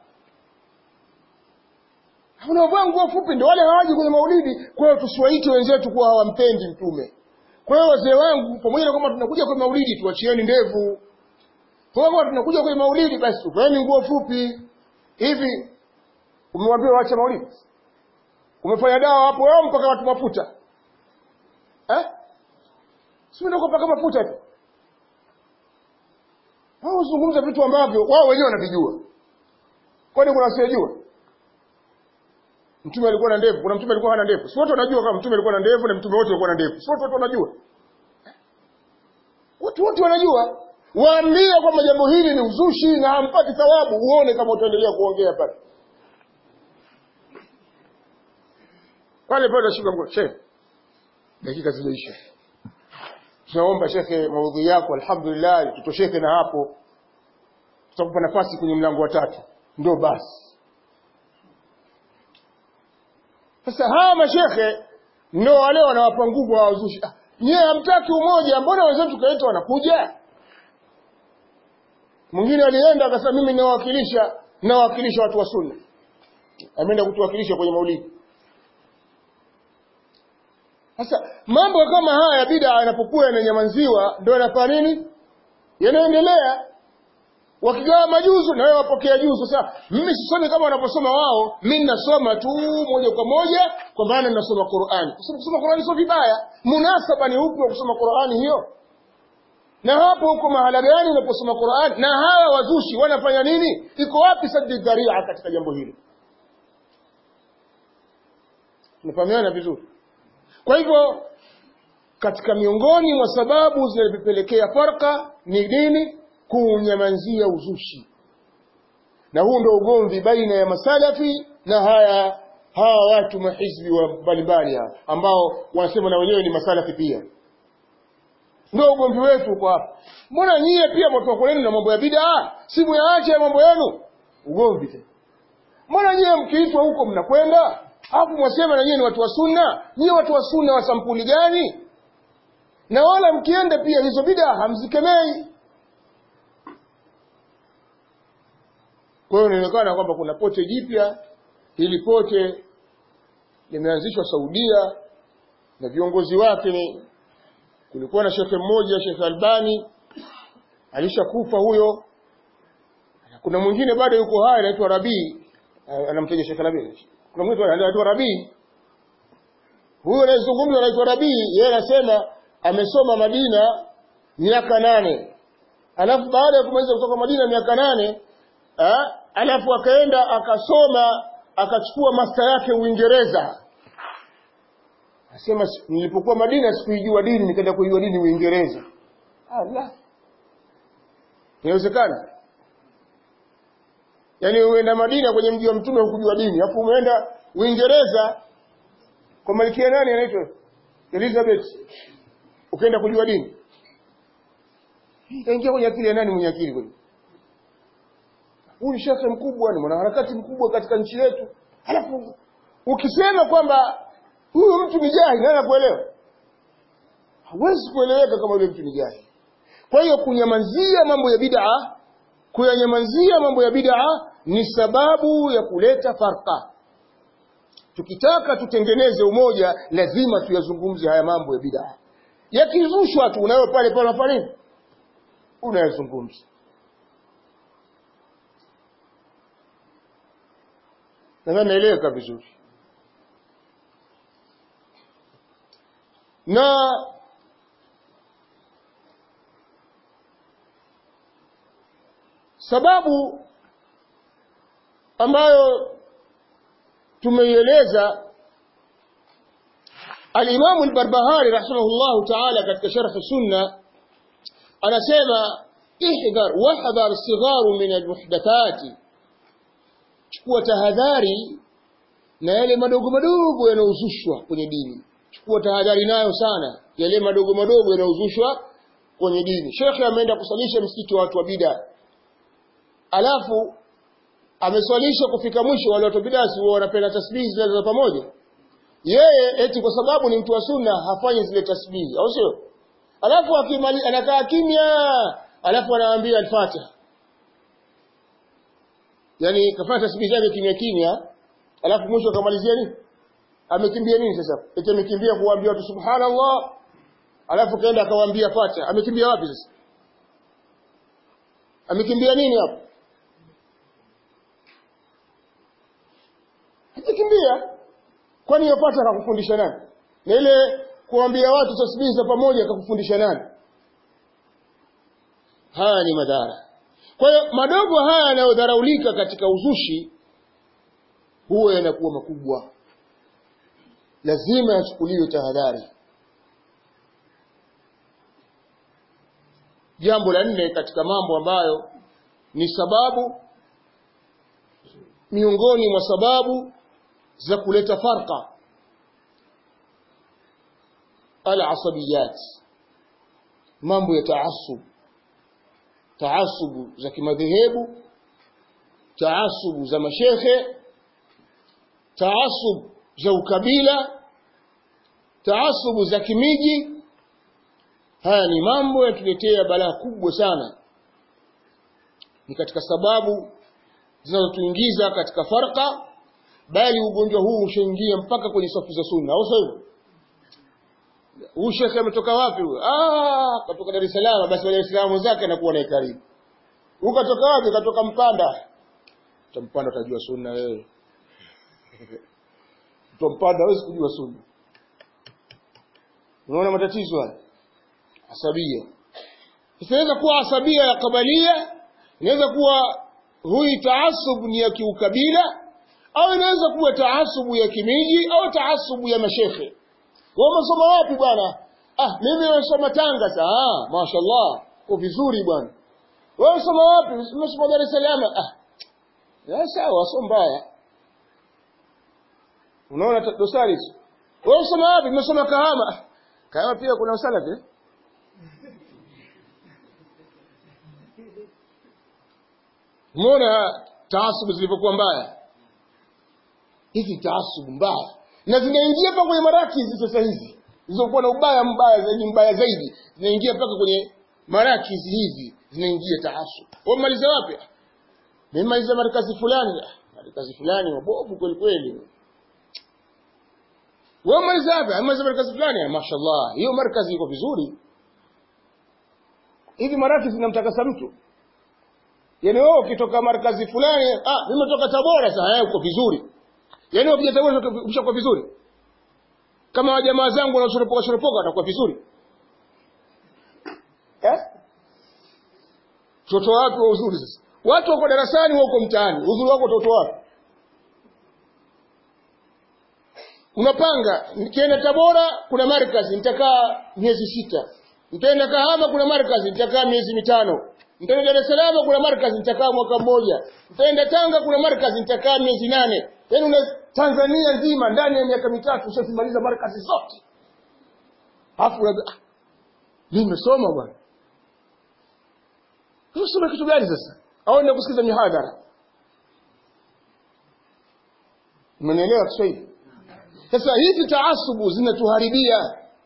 unaovaa nguo fupi ndio wale hawaji kwenye maulidi kwa hiyo tusiwaite wenzetu kuwa hawampendi mtume kwa hiyo wazee wangu pamoja na kwamba tunakuja kwenye maulidi tuachieni ndevu kwa hiyo tunakuja kwenye maulidi basi tuvaeni nguo fupi hivi umewambia waache maulidi umefanya dawa hapo wao mpaka watu mafuta eh? si ndio kupaka mafuta tu wao uzungumza vitu ambavyo wao wenyewe wanavijua kwani kuna wasiyejua mtume alikuwa na ndevu kuna mtume alikuwa hana ndevu si wote wanajua kama mtume alikuwa na ndevu na mtume wote walikuwa na ndevu si wote wote wanajua watu wote wanajua waambie kwamba jambo hili ni uzushi na hampati thawabu uone kama utaendelea kuongea pale pale pale unashika mkono shekhe dakika zimeisha tunaomba shekhe maudhui yako alhamdulillah tutosheke na hapo tutakupa nafasi kwenye mlango wa tatu ndio basi sasa hawa mashekhe ndio wale wanawapa nguvu hawazushi ah, nyewe hamtaki umoja mbona wenzetu kaita wanakuja mwingine alienda akasema mimi nawakilisha nawakilisha watu wa sunna ameenda kutuwakilisha kwenye maulidi sasa mambo kama haya ya bid'a yanapokuwa yananyamanziwa ndio yanafanya nini yanaendelea wakigawa majuzu na wewe wapokea juzu sasa mimi sisomi kama wanaposoma wao mimi nasoma tu moja kwa moja kwa maana ninasoma Qur'ani kusoma kusoma Qur'ani sio vibaya munasaba ni upi wa kusoma Qur'ani hiyo na hapo huko mahala gani unaposoma Qur'ani na hawa wazushi wanafanya nini iko wapi saddi dharia katika jambo hili tunafahamiana vizuri kwa hivyo katika miongoni mwa sababu zinazopelekea farka ni nini kuunyamanzia uzushi na huu ndio ugomvi baina ya masalafi na haya hawa watu mahizbi wa mbalimbali ambao wanasema na wenyewe ni masalafi pia ndio ugomvi wetu uko hapa mbona nyie pia mwatoka kwenu na mambo ya bid'a si muyaache ya mambo yenu ugomvi tena mbona nyie mkiitwa huko mnakwenda alafu mwasema na nyie ni watu wa sunna nyie watu wa sunna wa sampuli gani na wala mkienda pia hizo bid'a hamzikemei kwa hiyo inaonekana kwamba kuna pote jipya hili pote limeanzishwa Saudia na viongozi wake kulikuwa na shekhe mmoja Sheikh Albani alishakufa huyo kuna mwingine bado yuko hai anaitwa Rabii anamtaja Sheikh Rabii kuna mwingine anaitwa Rabii huyo anayezungumza anaitwa Rabii yeye anasema amesoma Madina miaka nane alafu baada ya kumaliza kutoka Madina miaka nane ha? alafu akaenda akasoma akachukua master yake Uingereza Asema nilipokuwa Madina sikuijua dini nikaenda kuijua dini Uingereza. Allah. Inawezekana? Yaani uenda Madina kwenye mji wa mtume hukujua dini, alafu umeenda Uingereza kwa malkia nani anaitwa? Elizabeth. Ukaenda kujua dini. Kaingia kwenye akili ya nani mwenye akili kweli? Huyu shekhe mkubwa ni mwanaharakati mkubwa katika nchi yetu. Alafu ukisema kwamba huyu mtu ni jahili nani anakuelewa hawezi kueleweka kama yule mtu ni jahili kwa hiyo kunyamazia mambo ya bid'a kuyanyamazia mambo ya bid'a ni sababu ya kuleta farqa tukitaka tutengeneze umoja lazima tuyazungumze haya mambo ya bid'a yakizushwa tu unayo pale pale unafanya nini unayazungumza nadhani naeleweka vizuri na sababu ambayo tumeieleza alimamu albarbahari rahimahullahu taala katika sharh sunna anasema ihdhar wahdhar sigharu min almuhdathati chukua tahadhari na yale madogo madogo yanayozushwa kwenye dini chukua tahadhari nayo sana yale madogo madogo yanayozushwa kwenye dini shekhe ameenda kusalisha msikiti wa watu wa bida alafu ameswalisha kufika mwisho wale watu wa bida si wanapenda tasbihi zile za pamoja yeye eti kwa sababu ni mtu wa sunna hafanyi zile tasbihi au sio alafu akimali anakaa kimya alafu anawaambia al-Fatiha yani kafanya tasbihi zake kimya kimya alafu mwisho akamalizia nini amekimbia nini sasa eti amekimbia kuwaambia watu subhanallah alafu kaenda akawaambia Fatiha amekimbia wapi sasa amekimbia nini hapo amekimbia kwani hiyo Fatiha akakufundisha nani na ile kuambia watu tasbihi za pamoja akakufundisha nani haya ni madhara kwa hiyo madogo haya yanayodharaulika katika uzushi huwa yanakuwa makubwa lazima yachukuliwe tahadhari jambo la nne katika mambo ambayo ni sababu miongoni mwa sababu za kuleta farqa al-asabiyat mambo ya taasub taasubu za kimadhehebu taasubu za mashekhe taasub za ukabila taasubu za kimiji haya ni mambo yatuletea balaa kubwa sana ni katika sababu zinazotuingiza katika farqa bali ugonjwa huu ushaingia mpaka kwenye safu za sunna au sio huyu shekhe ametoka wapi huyo ah katoka Dar es Salaam basi Dar es Salaam zake anakuwa naye karibu ukatoka wapi katoka Mpanda utampanda utajua sunna wewe utampanda hawezi kujua sunna unaona matatizo haya asabia inaweza kuwa asabia ya kabalia inaweza kuwa huyu taasub ni ya kiukabila au inaweza kuwa taasubu ya kimiji au taasubu ya mashekhe wewe umesoma wapi bwana ah mimi nimesoma Tanga sasa ah mashaallah kwa vizuri bwana wewe umesoma wapi umesoma Dar es Salaam ah ya sawa sio mbaya unaona dosari wewe umesoma wapi umesoma Kahama Kahama pia kuna usalafi eh? Umeona taasubu zilivyokuwa mbaya? Hizi taasubu mbaya na zinaingia mpaka kwenye marakizi sasa hizi zilizokuwa na ubaya mbaya zaidi mbaya zaidi zinaingia mpaka kwenye marakizi hizi zinaingia taasub. Wewe maliza wapi? Nimemaliza markazi fulani. Markazi fulani wabovu kweli kweli. Wewe maliza wapi? Nimemaliza markazi fulani. Mashaallah. Hiyo markazi iko vizuri. Hivi marakizi zinamtakasa mtu? Yaani wewe ukitoka markazi fulani, ah, nimetoka Tabora sasa, eh, uko vizuri. Yaani ukija Tabora ushakuwa vizuri. Kama wajamaa zangu wanashoropoka shoropoka watakuwa vizuri. Eh? Toto wapi wa uzuri sasa? Watu wako darasani wako mtaani. Uzuri wako toto wapi? Unapanga, nikienda Tabora kuna markazi nitakaa miezi sita. Nitaenda Kahama kuna markazi nitakaa miezi mitano. Nitaenda Dar es Salaam kuna markazi nitakaa mwaka mmoja. Nitaenda Tanga kuna markazi nitakaa miezi nane. Yaani una Tanzania nzima ndani ya miaka mitatu ushazimaliza markazi zote. Alafu unajua ah, mimi nimesoma bwana. Unasoma kitu gani sasa? Au ndio kusikiza mihadhara? Umenielewa Kiswahili? Sasa hizi taasubu zinatuharibia.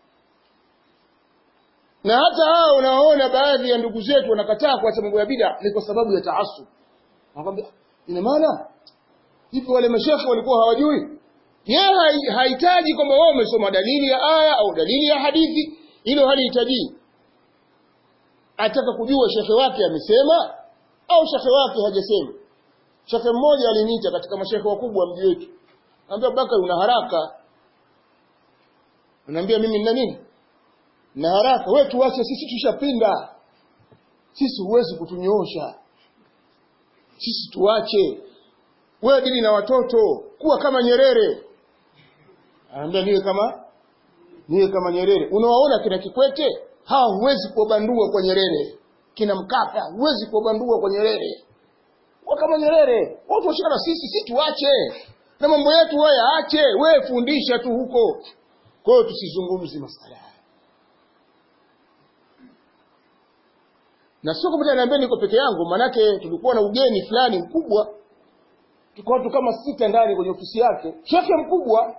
Na hata hao unaoona baadhi ya ndugu zetu wanakataa kuacha mambo ya bid'a ni kwa sababu ya taasub. Wanakwambia ina maana hivi wale mashekhe walikuwa hawajui? Yeye hahitaji kwamba wewe umesoma dalili ya aya au dalili ya hadithi, hilo halihitaji. Ataka kujua shekhe wake amesema au shekhe wake hajasema. Shekhe mmoja aliniita katika mashekhe wakubwa wa mji wetu. Anambia Bakari una haraka. Anambia mimi nina nini? Na haraka. Wewe tuache sisi tushapinda. Sisi huwezi kutunyoosha. Sisi tuache. Wewe dili na watoto, kuwa kama Nyerere. Anambia niwe kama niwe kama Nyerere. Unawaona kina Kikwete? Hawa huwezi kuwabandua kwa Nyerere. Kina Mkapa huwezi kuwabandua kwa Nyerere. Kuwa kama Nyerere. Watu washikana sisi, sisi tuache na mambo yetu wewe aache, wewe fundisha tu huko. Kwa hiyo tusizungumzi masala haya. Na sio kwamba niambia niko peke yangu, manake tulikuwa na ugeni fulani mkubwa. Tuko watu kama sita ndani kwenye ofisi yake. Shekhe mkubwa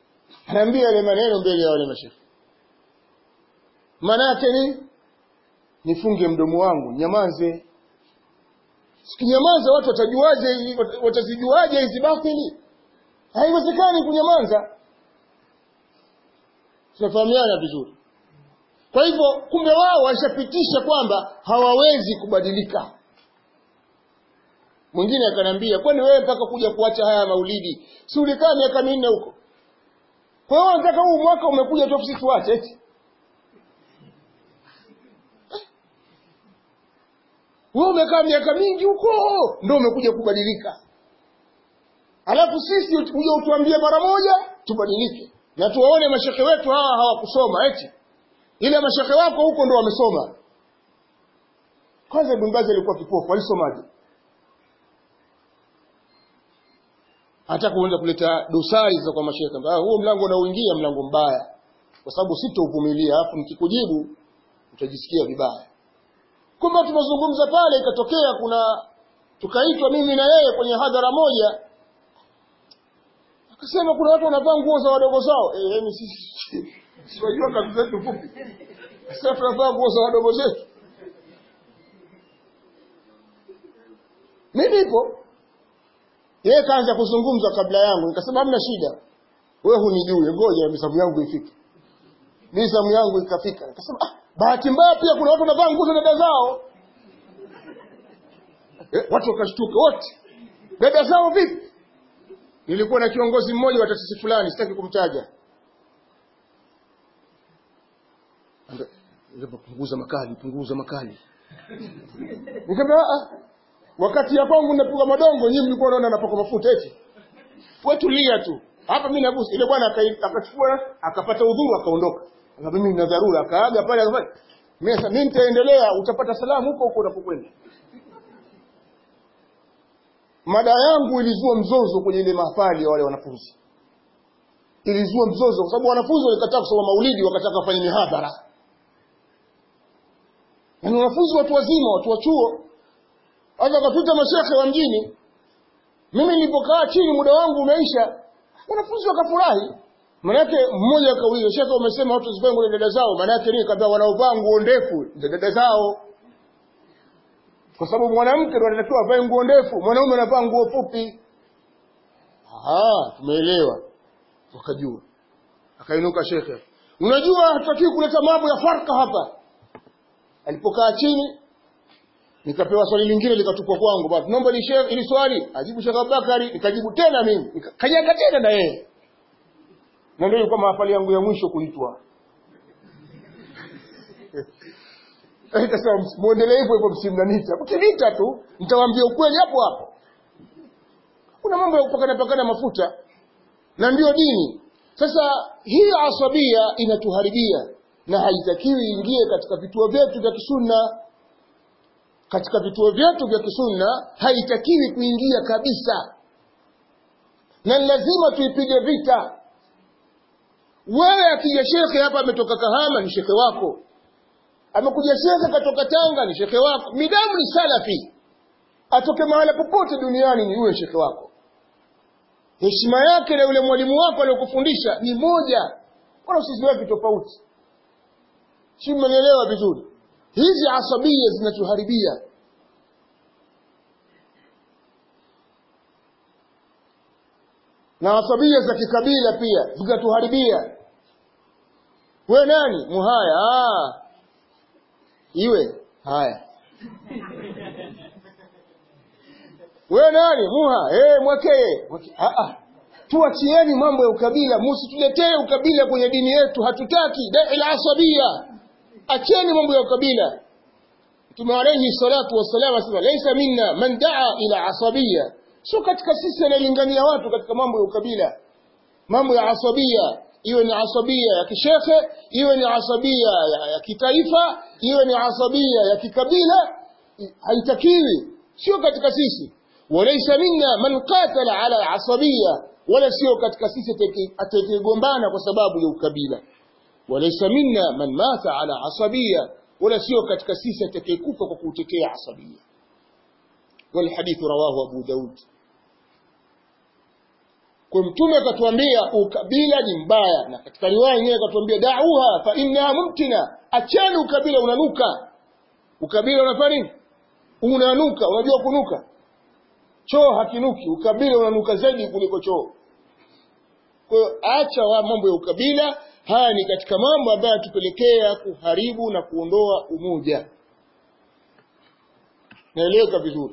anaambia yale maneno mbele ya wale mashehe. Manake ni nifunge mdomo wangu nyamaze sikinyamaza watu watajuaje watazijuaje hizi batili haiwezekani kunyamaza tunafahamiana vizuri kwa hivyo kumbe wao washapitisha kwamba hawawezi kubadilika mwingine akaniambia kwani wewe mpaka kuja kuacha haya maulidi si ulikaa miaka minne huko kwa hiyo nataka huu mwaka umekuja tu sisi tuache eti wewe umekaa miaka mingi huko ndio umekuja kubadilika alafu sisi uje utuambie mara moja tubadilike na tuwaone mashekhe wetu hawa hawakusoma eti ile mashekhe wako huko ndo wamesoma kwanza ibn Baz alikuwa kipofu alisomaje hata kuanza kuleta dosari za kwa mashekhe ah huo mlango unaoingia mlango mbaya kwa sababu sitauvumilia alafu nikikujibu utajisikia vibaya kumbe tunazungumza pale ikatokea kuna tukaitwa mimi na yeye kwenye hadhara moja akasema kuna watu wanavaa nguo za wadogo zao eh yani sisi siwajua kazi zetu fupi sasa tunavaa nguo za wadogo zetu mimi nipo yeye kaanza kuzungumza kabla yangu nikasema hamna shida wewe hunijui ngoja misamu yangu ifike misamu yangu ikafika nikasema ah bahati mbaya pia kuna watu wanavaa nguo za dada zao eh, watu wakashtuka wote dada zao vipi nilikuwa na kiongozi mmoja wa taasisi fulani sitaki kumtaja punguza makali punguza makali nikamwambia ah wakati ya kwangu napiga madongo nyinyi mlikuwa unaona napaka mafuta eti wewe tulia tu hapa mimi nagusa ile bwana akachukua akapata udhuru akaondoka na mimi nina dharura akaaga pale akafanya mimi sasa mimi nitaendelea utapata salamu huko huko unapokwenda mada yangu ilizua mzozo kwenye ile mahafali ya wale wanafunzi ilizua mzozo kwa sababu wanafunzi walikataa kusoma maulidi wakataka kufanya mihadhara na wanafunzi watu wazima watu wa chuo hata wakapita mashekhe wa mjini mimi nilipokaa chini muda wangu umeisha wanafunzi wakafurahi manake mmoja akauliza shekhe umesema watu zivae nguo dada zao manake nini kaambia wanaovaa nguo ndefu za dada zao kwa sababu mwanamke ndo anatakiwa avae nguo ndefu mwanaume anavaa nguo fupi ah tumeelewa wakajua akainuka shekhe unajua hatutakiwi kuleta mambo ya farka hapa alipokaa chini nikapewa swali lingine likatupwa kwangu basi naomba ni shekhe ili swali ajibu Sheikh Abubakari nikajibu tena mimi nikakanyaga tena na yeye na ndio ilikuwa mahafali yangu ya mwisho kuitwa Nikasema muendelee hivyo hivyo msimnanita. Mkinita tu nitawaambia ukweli hapo hapo. Kuna mambo ya kupakana pakana mafuta na ndiyo dini. Sasa hii asabia inatuharibia na haitakiwi ingie katika vituo vyetu vya kisunna. Katika vituo vyetu vya kisunna haitakiwi kuingia kabisa, na lazima tuipige vita. Wewe akija shekhe hapa ametoka Kahama, ni shekhe wako amekuja shekhe katoka Tanga ni shekhe wako, midamu ni salafi, atoke mahala popote duniani ni huyo shekhe wako. Heshima yake na yule mwalimu wako aliyokufundisha ni moja, wala usiziweke tofauti. Si mmenielewa vizuri? Hizi asabia zinatuharibia. na asabia za kikabila pia zinatuharibia. We nani? Muhaya. Ah, iwe haya wewe nani muha eh mwekee mweke. ah ah tuachieni mambo ya ukabila msituletee ukabila kwenye dini yetu hatutaki da'il asabia acheni mambo ya ukabila Mtume alayhi salatu wassalam asema laysa minna man da'a ila asabia sio katika sisi analingania watu katika mambo ya ukabila mambo ya asabia iwe ni asabia ya kishekhe iwe ni asabia ya, ya kitaifa iwe ni asabia ya kikabila haitakiwi sio katika sisi walaysa minna man qatala ala asabia wala sio katika sisi atakayegombana kwa sababu ya ukabila walaysa minna man mata ala asabia wala sio katika sisi atakayekufa kwa kutetea asabia والحديث رواه أبو داود kwa mtume akatuambia ukabila ni mbaya na katika riwaya nyingine akatuambia da'uha fa innaha mumtina acheni ukabila unanuka ukabila unafanya nini unanuka unajua kunuka choo hakinuki ukabila unanuka zaidi kuliko choo kwa hiyo acha wa mambo ya ukabila haya ni katika mambo ambayo yatupelekea kuharibu na kuondoa umoja naeleweka vizuri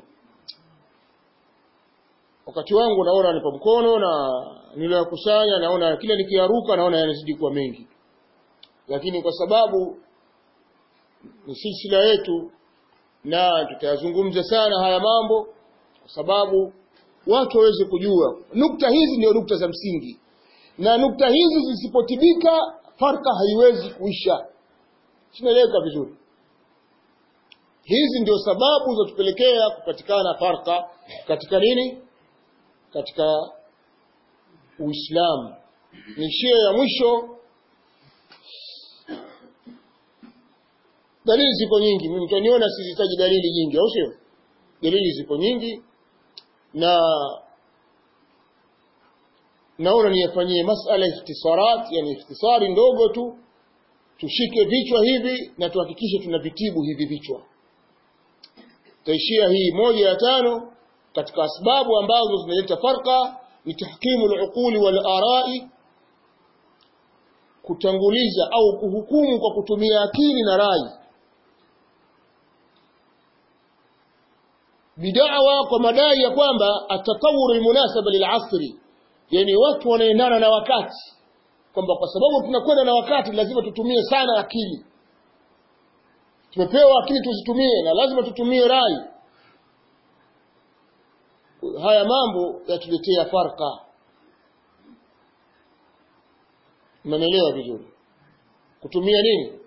wakati wangu naona nipa mkono na niliyokusanya naona kila nikiaruka naona yanazidi kuwa mengi lakini kwa sababu ni silsila yetu na tutayazungumza sana haya mambo kwa sababu watu waweze kujua nukta hizi ndio nukta za msingi na nukta hizi zisipotibika farka haiwezi kuisha sinaeleweka vizuri hizi ndio sababu zinatupelekea kupatikana farka katika nini katika uislamu nishio ya mwisho dalili zipo nyingi mimi mtaniona sizitaji dalili nyingi au sio dalili zipo nyingi na naona niyafanyie masala ikhtisarat yani ikhtisari ndogo tu tushike vichwa hivi na tuhakikishe tunavitibu hivi vichwa taishia hii moja ya tano katika asbabu ambazo zinaleta farqa ni tahkimu al-uquli wal arai kutanguliza au kuhukumu kwa kutumia akili na rai bidawa kwa madai ya kwamba atatawur almunasaba lilasri yani watu wanaendana na wakati kwamba kwa sababu tunakwenda na wakati lazima tutumie sana akili tumepewa akili tuzitumie na lazima tutumie rai haya mambo yatuletea farka mnanielewa vizuri kutumia nini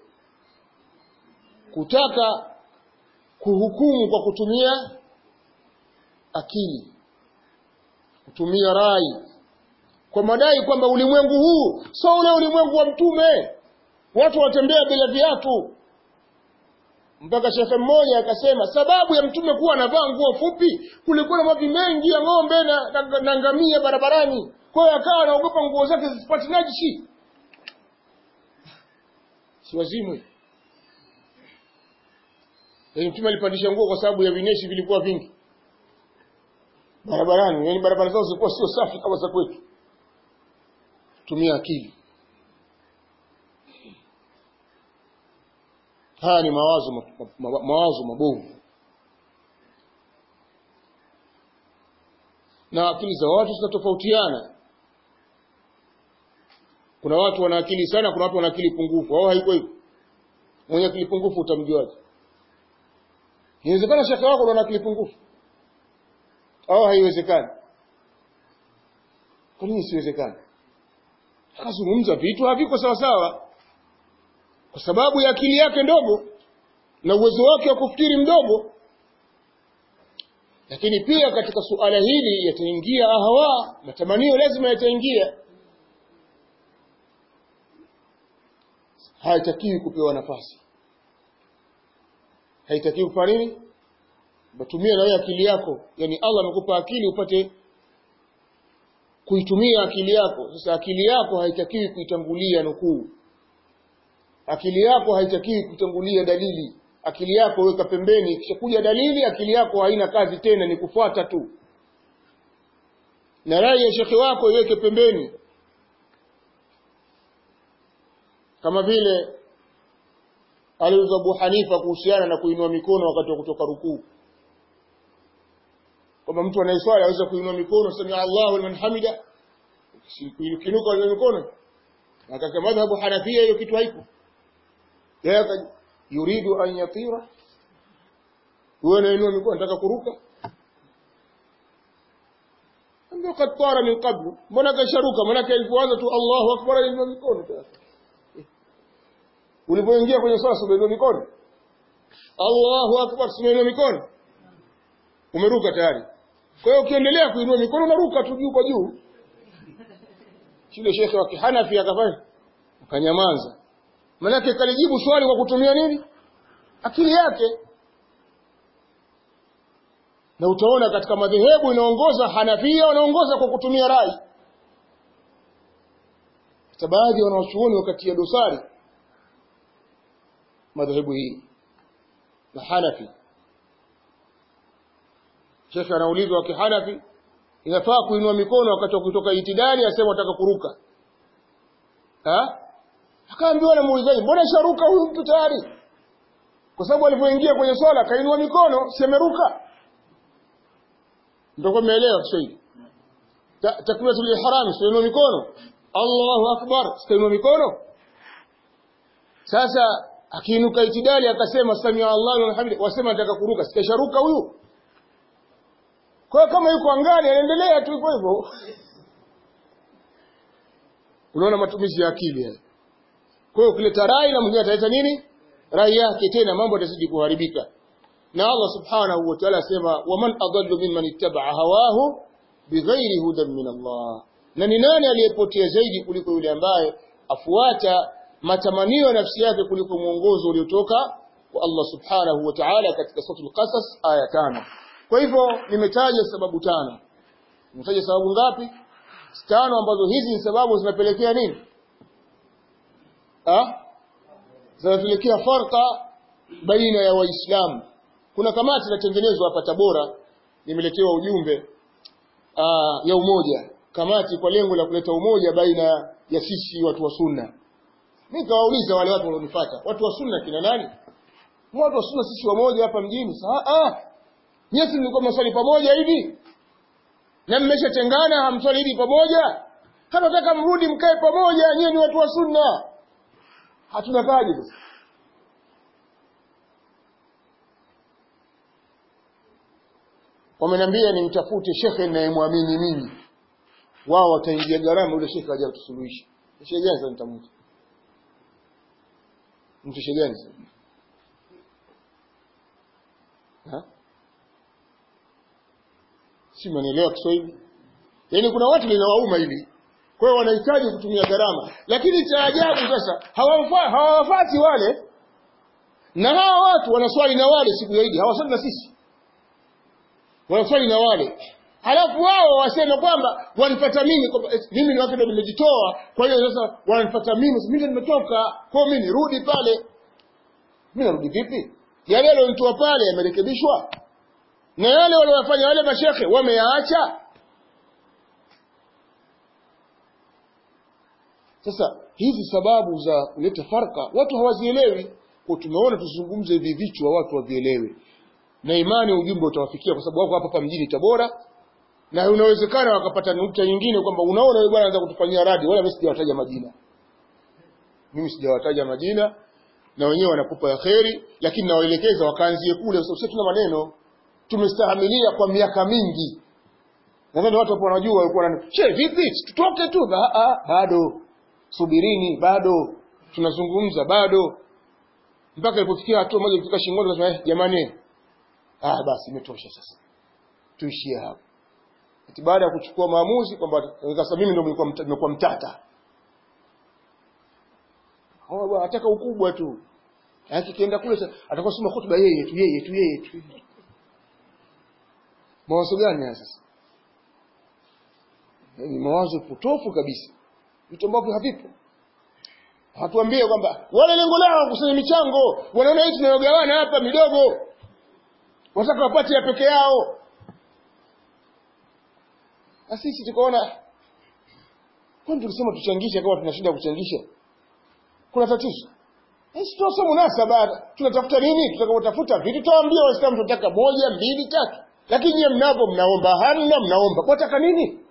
kutaka kuhukumu kwa kutumia akili kutumia rai kwa madai kwamba ulimwengu huu sio ule ulimwengu wa mtume watu watembea bila viatu mpaka shekhe mmoja akasema sababu ya mtume kuwa anavaa nguo fupi kulikuwa na mavi mengi ya ng'ombe na, na, na ngamia barabarani kwa hiyo akawa anaogopa nguo zake zisipate najisi si wazimwe yaani mtume alipandisha nguo kwa sababu ya vineshi vilikuwa vingi barabarani yaani barabara zao zilikuwa sio safi kama za kwetu tumia akili haya ni mawazo ma, ma, mawazo mabovu na akili za watu zinatofautiana kuna watu wana akili sana kuna watu wana akili pungufu au haiko hivyo mwenye akili pungufu utamjuaje inawezekana shaka wako ana akili pungufu au haiwezekani kwa nini isiwezekani akazungumza vitu haviko sawa sawa kwa sababu ya akili yake ndogo na uwezo wake wa kufikiri mdogo lakini pia katika suala hili yataingia ahawa matamanio lazima yataingia haitakiwi kupewa nafasi haitakiwi kufanya nini batumia na wewe akili yako yani Allah amekupa akili upate kuitumia akili yako sasa akili yako haitakiwi kuitangulia nukuu akili yako haitakiwi kutangulia dalili akili yako weka pembeni ikishakuja dalili akili yako haina kazi tena ni kufuata tu na rai ya shekhe wako iweke pembeni kama vile aliuza Abu Hanifa kuhusiana na kuinua mikono wakati wa kutoka rukuu kwamba mtu anayeswali aweza kuinua mikono sami Allahu liman hamida kinuka ile mikono akasema madhhabu Hanafia hiyo kitu haipo yeye yuridu an yatira wewe unainua mikono nataka kuruka ndio katara min qablu mbona kasharuka maana alipoanza tu Allahu akbar aliinua mikono ulipoingia kwenye swala unainua mikono Allahu akbar unainua mikono umeruka tayari kwa hiyo ukiendelea kuinua mikono unaruka tu juu kwa juu shule shekhe wa kihanafi akafanya akanyamaza manake kalijibu swali kwa kutumia nini akili yake na utaona katika madhehebu inaongoza hanafia wanaongoza kwa kutumia rai hata baadhi ya wanawachuoni wakatia dosari madhehebu hii na Hanafi Sheikh anaulizwa wa kihanafi inafaa kuinua mikono wakati wa kutoka itidali asema wataka kuruka ha akaambiwa na muulizaji mbona sharuka huyu mtu tayari kwa sababu alipoingia kwenye swala akainua mikono si ameruka ndio umeelewa Kiswahili takbiratul ihram sio mikono Allahu akbar sio mikono sasa akiinuka itidali akasema samia Allahu liman hamid wasema nataka kuruka sikasharuka huyu kwa kama yuko angani anaendelea tu hivyo hivyo unaona matumizi ya akili haya kwa hiyo kuleta rai na mwingine ataleta nini rai yake tena mambo yatazidi kuharibika na Allah subhanahu wa ta'ala asema waman adallu mimman ittaba'a hawahu bighairi hudan min Allah na ni nani aliyepotea zaidi kuliko yule ambaye afuata matamanio ya nafsi yake kuliko mwongozo uliotoka kwa Allah subhanahu wa ta'ala katika suratul qasas aya tano kwa hivyo nimetaja sababu tano nimetaja sababu ngapi tano ambazo hizi ni sababu zinapelekea nini ah zinapelekea farqa baina ya waislamu kuna kamati inatengenezwa hapa Tabora nimeletewa ujumbe aa, ya umoja kamati kwa lengo la kuleta umoja baina ya sisi watu wa sunna mimi kawauliza wale watu walionifuata watu wa sunna kina nani watu wa sunna sisi wamoja hapa mjini saa ah nyesi mlikuwa mswali pamoja hivi na mmeshatengana hamswali hivi pamoja kama nataka mrudi mkae pamoja nyinyi ni watu wa sunna hatuna kaji sasa wameniambia nimtafute shekhe ninayemwamini mimi wao wataingia gharama yule shekhe aje tusuluhishe shekhe gani sasa nitamuta mtu shekhe gani sasa ha si mnaelewa Kiswahili yaani kuna watu linawauma hili kwa hiyo wanahitaji kutumia gharama lakini cha ajabu sasa hawawafati wale na hawa watu wanaswali na wale siku ya Idi hawaswali na sisi wanaswali na wale halafu wao wasema kwamba wanipata mimi mimi ni watu ndio nimejitoa kwa hiyo sasa wanipata mimi mimi ndio nimetoka kwa mimi nirudi pale mimi narudi vipi yale yalionitoa pale yamerekebishwa na yale waliofanya wale mashekhe wameyaacha sasa hizi sababu za kuleta farka watu hawazielewi kwa tumeona tuzungumze hivi vichwa watu wavielewe na imani ujumbe utawafikia kwa sababu wako hapa hapa mjini Tabora na unawezekana wakapata nukta nyingine kwamba unaona wewe bwana anataka kutufanyia radi wala mimi sijawataja majina mimi sijawataja majina na wenyewe wanakupa ya kheri lakini nawaelekeza wakaanzie kule kwa sababu tuna maneno tumestahimilia kwa miaka mingi nadhani watu hapo wanajua walikuwa wanani che vipi tutoke tu ba, a, bado subirini bado tunazungumza bado mpaka ilipofikia hatua moja ilifika shingoni nasema eh jamani ah basi imetosha sasa tuishie hapo ati baada ya kuchukua maamuzi kwamba sasa mimi ndio nilikuwa nimekuwa mtata oh bwana ataka ukubwa tu akienda kule atakuwa soma hotuba yeye tu yeye tu yeye tu mawazo gani haya sasa ni mawazo potofu kabisa vitu ambavyo havipo hatuambie kwamba wale lengo lao kusanya michango wanaona hii tunayogawana hapa midogo wataka wapate ya peke yao na sisi tukaona kwani tulisema tuchangishe kama tunashinda kuchangisha kuna tatizo sisi tunasema munasaba tunatafuta nini tutakapotafuta vitu tutawaambia waislamu tunataka moja mbili tatu lakini nyie mnapo mnaomba hamna mnaomba kwataka nini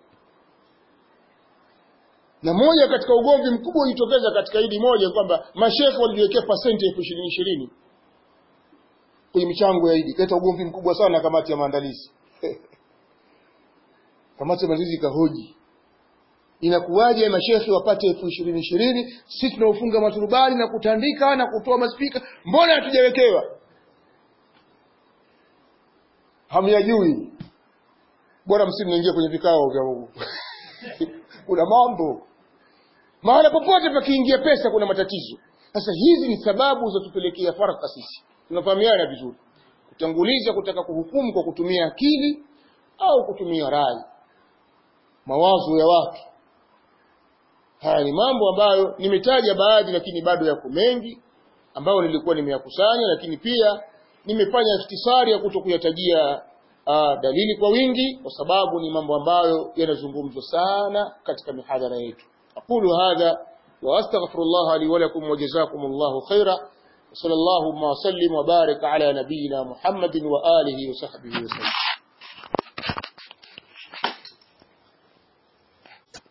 na moja katika ugomvi mkubwa ulitokeza katika idi moja kwamba mashekhe walijiwekea pasenti elfu ishirini ishirini kwenye michango ya idi kaleta ugomvi mkubwa sana na kamati ya maandalizi kamati ya maandalizi ikahoji inakuwaje mashekhe wapate elfu ishirini ishirini sisi tunaofunga maturubali na kutandika na kutoa maspika mbona hatujawekewa hamyajui bora msimnaingia kwenye vikao vya Mungu kuna mambo mahala popote pakiingia pesa kuna matatizo sasa hizi ni sababu za tupelekea faraka sisi tunafahamiana vizuri kutanguliza kutaka kuhukumu kwa kutumia akili au kutumia rai mawazo ya watu haya ni mambo ambayo nimetaja baadhi lakini bado yako mengi ambayo nilikuwa nimeyakusanya lakini pia nimefanya ikhtisari ya kutokuyatajia uh, dalili kwa wingi kwa sababu ni mambo ambayo yanazungumzwa sana katika mihadhara yetu aqulu hadha wa astaghfirullah li wa lakum wa jazakumullahu khaira صلى الله وسلم وبارك على نبينا محمد وآله وصحبه وسلم